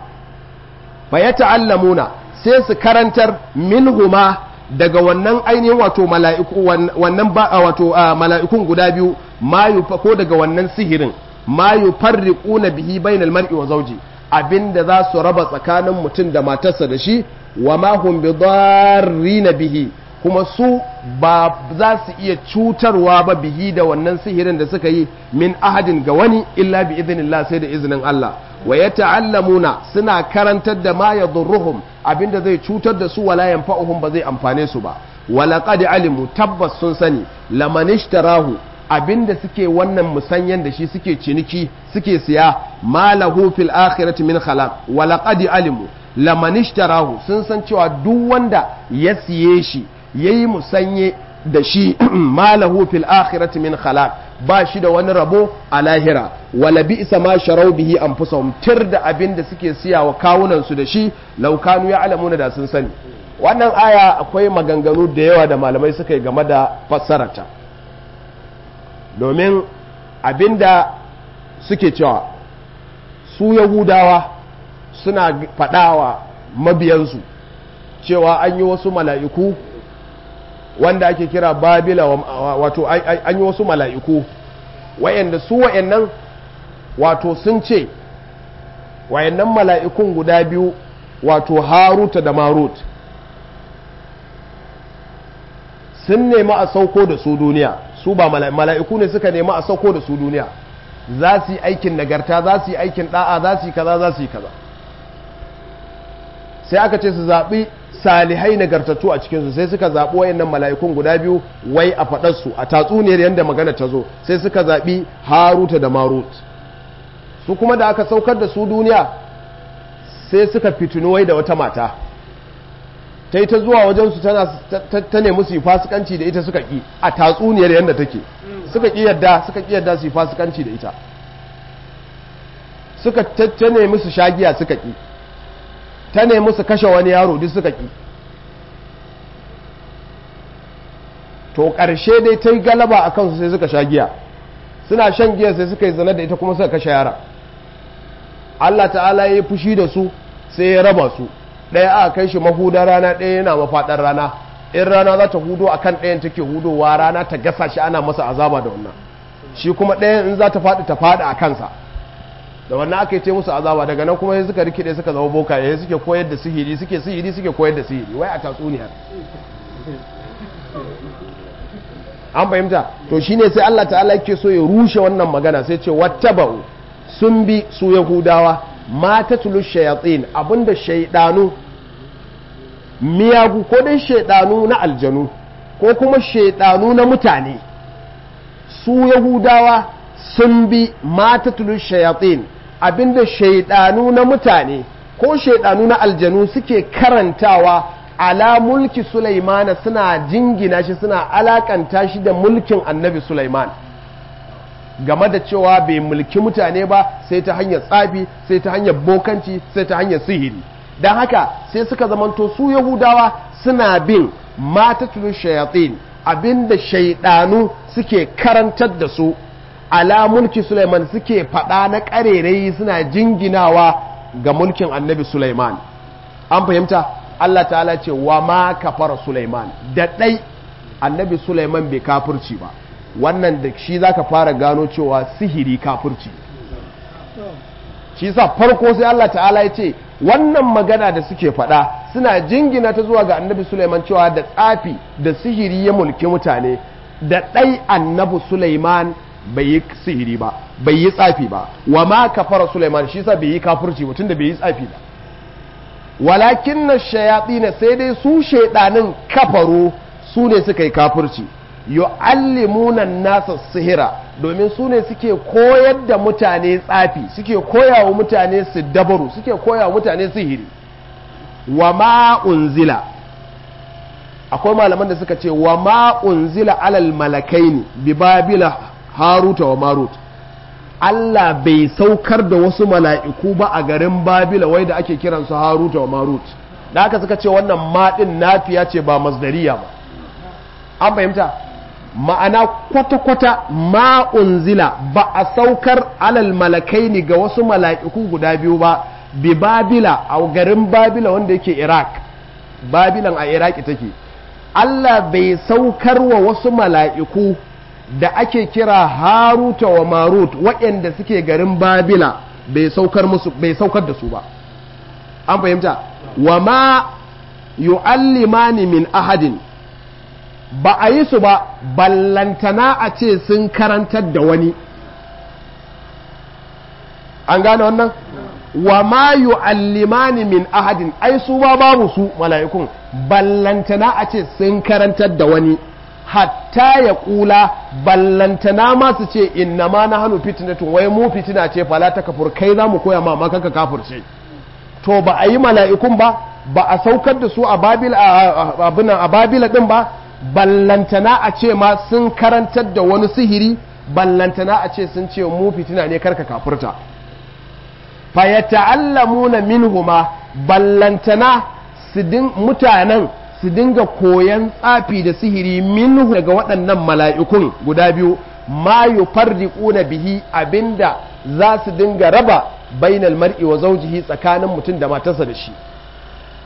fa yata'allamuna sai su karantar minhuma daga wannan ainihin wato mala'iku wannan ba wato mala'ikun guda biyu ma ko daga wannan sihirin ma yufarriquna bihi bainal mar'i wa zawji abinda za su raba tsakanin mutum da matarsa da shi wa ma hum bidarrina bihi kuma su ba za su iya cutarwa ba bihi da wannan sihirin da suka yi min ahadin ga wani illa bi idhnillah sai da izinin Allah wa yata'allamuna suna karantar da ma yadurruhum abinda zai cutar da su wala yanfa'uhum ba zai amfane su ba wala qad alimu tabbas sun sani laman ishtarahu abinda suke wannan musanyan da shi suke ciniki suke siya malahu fil akhirati min khalaq wala qad alimu laman ishtarahu sun san cewa duk wanda ya siye shi yayi musanye da shi malahu fil akhirati min khalaq ba shi da wani rabo a lahira wala bi isa ma sharau bihi anfusahum tir da abin da suke siya wa kawunan su da shi law kanu ya'lamuna da sun sani wannan aya akwai maganganu da yawa da malamai suka yi game da fassararta domin abinda suke cewa su yahudawa suna faɗawa mabiyansu cewa an yi wasu mala'iku wanda ake kira babila wato an yi wasu mala'iku wayanda su wayannan wato sun ce wayannan mala'ikun guda biyu wato haruta da marut sun nemi a sauko da su duniya su ba mala'iku ne suka nemi a sauko da su duniya za su yi aikin nagarta za su yi aikin da'a za su yi kaza za su yi kaza sai aka ce su zaɓi salihai nagartattu a cikinsu sai suka zaɓi wayannan mala'ikun guda biyu wai a faɗarsu a tatsuniyar yadda magana ta zo sai suka zaɓi haruta da marut su kuma da aka saukar da su duniya sai suka fitinu wai da wata mata ta yi ta zuwa wajensu ta nemi su yi fasikanci da ita suka ƙi a tatsuniyar yadda take suka ƙi yadda suka ƙi yadda su yi fasikanci da ita suka ta nemi su shagiya suka ƙi ta nemi su kashe wani yaro duk suka ƙi to ƙarshe dai ta yi galaba a kansu sai suka sha giya suna shan giya sai suka yi zane da ita kuma suka kashe yara Allah ta'ala ya yi fushi da su sai ya raba su ɗaya aka kai shi mahuda rana ɗaya yana mafaɗar rana in rana za ta hudo a kan ɗayan take hudowa rana ta gasa shi ana masa azaba da wannan shi kuma ɗayan in za ta faɗi ta faɗi a kansa da wannan aka yi ce musu azaba daga nan kuma suka rikide suka zama boka yayin suke koyar da sihiri suke sihiri suke koyar da sihiri wai a tatsuniyar an fahimta to shine sai Allah ta'ala yake so ya rushe wannan magana sai ce wattaba'u sun bi su yahudawa mata tulu shayatin abinda shaidanu miyagu ko dai shaidanu na aljanu ko kuma shaidanu na mutane su yahudawa sun bi mata tulu shayatin abinda shaidanu na mutane ko shaidanu na aljanu suke karantawa ala mulki Sulaimana suna jingina shi suna alakanta shi da mulkin annabi Sulaiman game da cewa bai mulki mutane ba sai ta hanyar tsafi sai ta hanyar bokanci sai ta hanyar sihiri don haka sai suka zamanto su yahudawa suna bin matatulu shayatin abinda shaidanu suke karantar da su ala mulki Sulaiman suke faɗa na ƙarerayi suna jinginawa ga mulkin annabi Sulaiman an fahimta Allah ta'ala ce wa ma kafara Sulaiman da ɗai annabi Sulaiman bai kafirci ba wannan da shi zaka fara gano cewa sihiri kafirci shi sa farko sai Allah ta'ala ya ce wannan magana da suke faɗa suna jingina ta zuwa ga annabi Sulaiman cewa da tsafi da sihiri ya mulki mutane da ɗai annabi Sulaiman bai yi sihiri ba bai yi tsafi ba wa ma kafara Sulaiman shi sa bai yi kafirci ba tunda bai yi tsafi ba walakin na shayaɗi na sai dai su shaiɗanin kafaru su ne suka yi kafirci yu'allimuna nasa sihira domin su ne suke koyar da mutane tsafi suke koya wa mutane su dabaru suke koya wa mutane sihiri wa ma unzila akwai malaman da suka ce wa ma unzila alal malakaini bi babila haruta wa marut Allah bai saukar da wasu mala'iku ba a garin Babila wai da ake kiransu Haruta wa Marut. Da haka suka ce wannan maɗin nafiya ce ba masdariya ba. An fahimta? Ma'ana kwata-kwata ma'unzila ba a saukar alal malakai ne ga wasu mala'iku guda biyu ba, bi Babila a garin Babila wanda yake Iraq. Babilan a Iraki take. Allah bai saukar wa wasu mala'iku da ake kira haruta wa marut waɗanda suke garin babila bai saukar musu bai saukar da su ba an fahimta wa ma yu'allimani min ahadin ba a yi su ba ballantana a ce sun karantar da wani an gane wannan wa ma yu'allimani min ahadin ai su ba babu su mala'ikun ballantana a ce sun karantar da wani hatta ya kula ballantana ma su ce inna ma na hannu fitinatun wai mu fitina ce fala ta kafur kai za mu koya ma ma kanka kafurce to ba a yi mala'ikun ba ba a saukar da su a babila a babila din ba ballantana a ce ma sun karantar da wani sihiri ballantana a ce sun ce mu fitina ne karka kafurta fa yata'allamuna minhuma ballantana su mutanen su dinga koyan tsafi da sihiri minhu daga waɗannan mala'ikun guda biyu ma yufarriquna bihi abinda za su dinga raba bainal mar'i wa zawjihi tsakanin mutum da matarsa da shi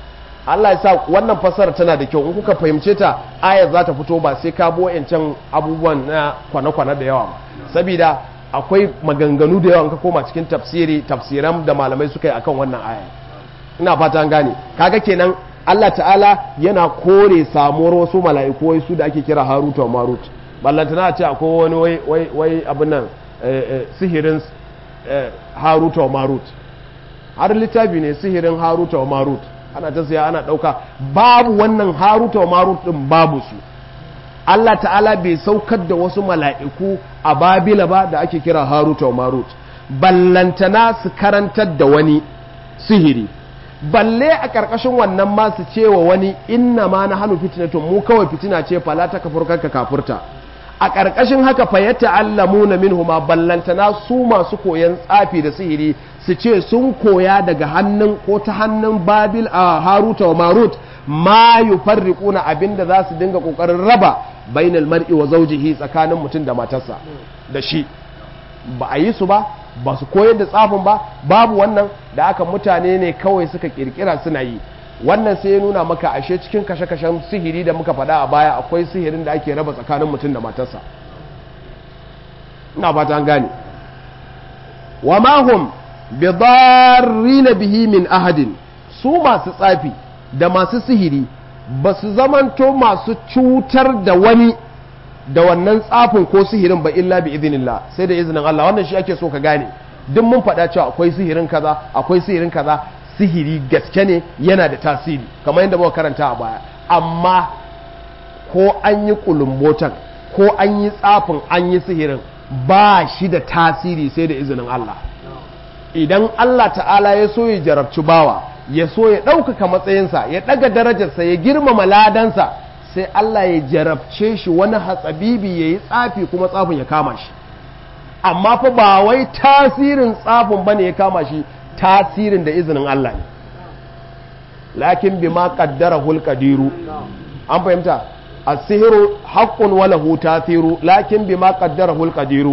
Allah ya sa wannan fasara tana da kyau in kuka fahimce ta ayar za ta fito ba sai ka bo yancan abubuwan na kwana-kwana da yawa saboda akwai maganganu da yawa ka koma cikin tafsiri tafsiran da malamai suka yi akan wannan aya ina fata an gane kaga kenan Allah ta'ala yana kore samuwar wasu mala'iku wai su da ake kira Haruta wa Marut ballantana ce akwai wani wai wai wai abin nan sihirin Haruta wa Marut har littafi ne sihirin Haruta wa Marut ana ta siya ana ɗauka babu wannan haruta wa marut ɗin babu su Allah ta'ala bai saukar da wasu mala'iku a babila ba da ake kira haruta wa marut ballantana su karantar da wani sihiri balle a ƙarƙashin wannan ma su cewa wani inna ma na hannu fitinatun mu kawai fitina ce fala ta kafur kanka kafurta a ƙarƙashin haka fa ya ta'allamu na minhuma ballantana su masu koyan tsafi da sihiri su ce sun koya daga hannun ko ta hannun babil a haruta wa marut ma yufarriquna abinda za su dinga kokarin raba bainal mar'i wa zawjihi tsakanin mutum da matarsa da shi ba a yi su ba ba su koyar da tsafin ba babu wannan da aka mutane ne kawai suka kirkira suna yi wannan sai ya nuna maka ashe cikin kashe-kashen sihiri da muka faɗa a baya akwai sihirin da ake raba tsakanin mutum da matarsa ina fata an gane wa mahum bi na bihi min ahadin su masu tsafi da masu sihiri ba su zamanto masu cutar da wani da wannan tsafin ko sihirin ba illa bi idinillah sai da izinin Allah wannan shi ake so ka gane duk mun faɗa cewa akwai sihirin kaza akwai sihirin kaza sihiri gaske ne yana da tasiri kamar yadda muka karanta a baya amma ko an yi kulumbotan ko an yi tsafin an yi sihirin ba shi da tasiri sai da izinin Allah idan Allah ta'ala ya so ya jarabci bawa ya so ya ɗaukaka matsayinsa ya ɗaga darajarsa ya girmama ladansa sai Allah ya jarabce shi wani hatsabibi ya yi tsafi kuma tsafin ya kama shi amma fa ba wai tasirin tsafin bane ya kama shi tasirin da izinin Allah ne lakin bi ma kaddara hulƙadiru an fahimta a sihiru haƙƙun wala hu tasiru lakin bi ma kaddara hulƙadiru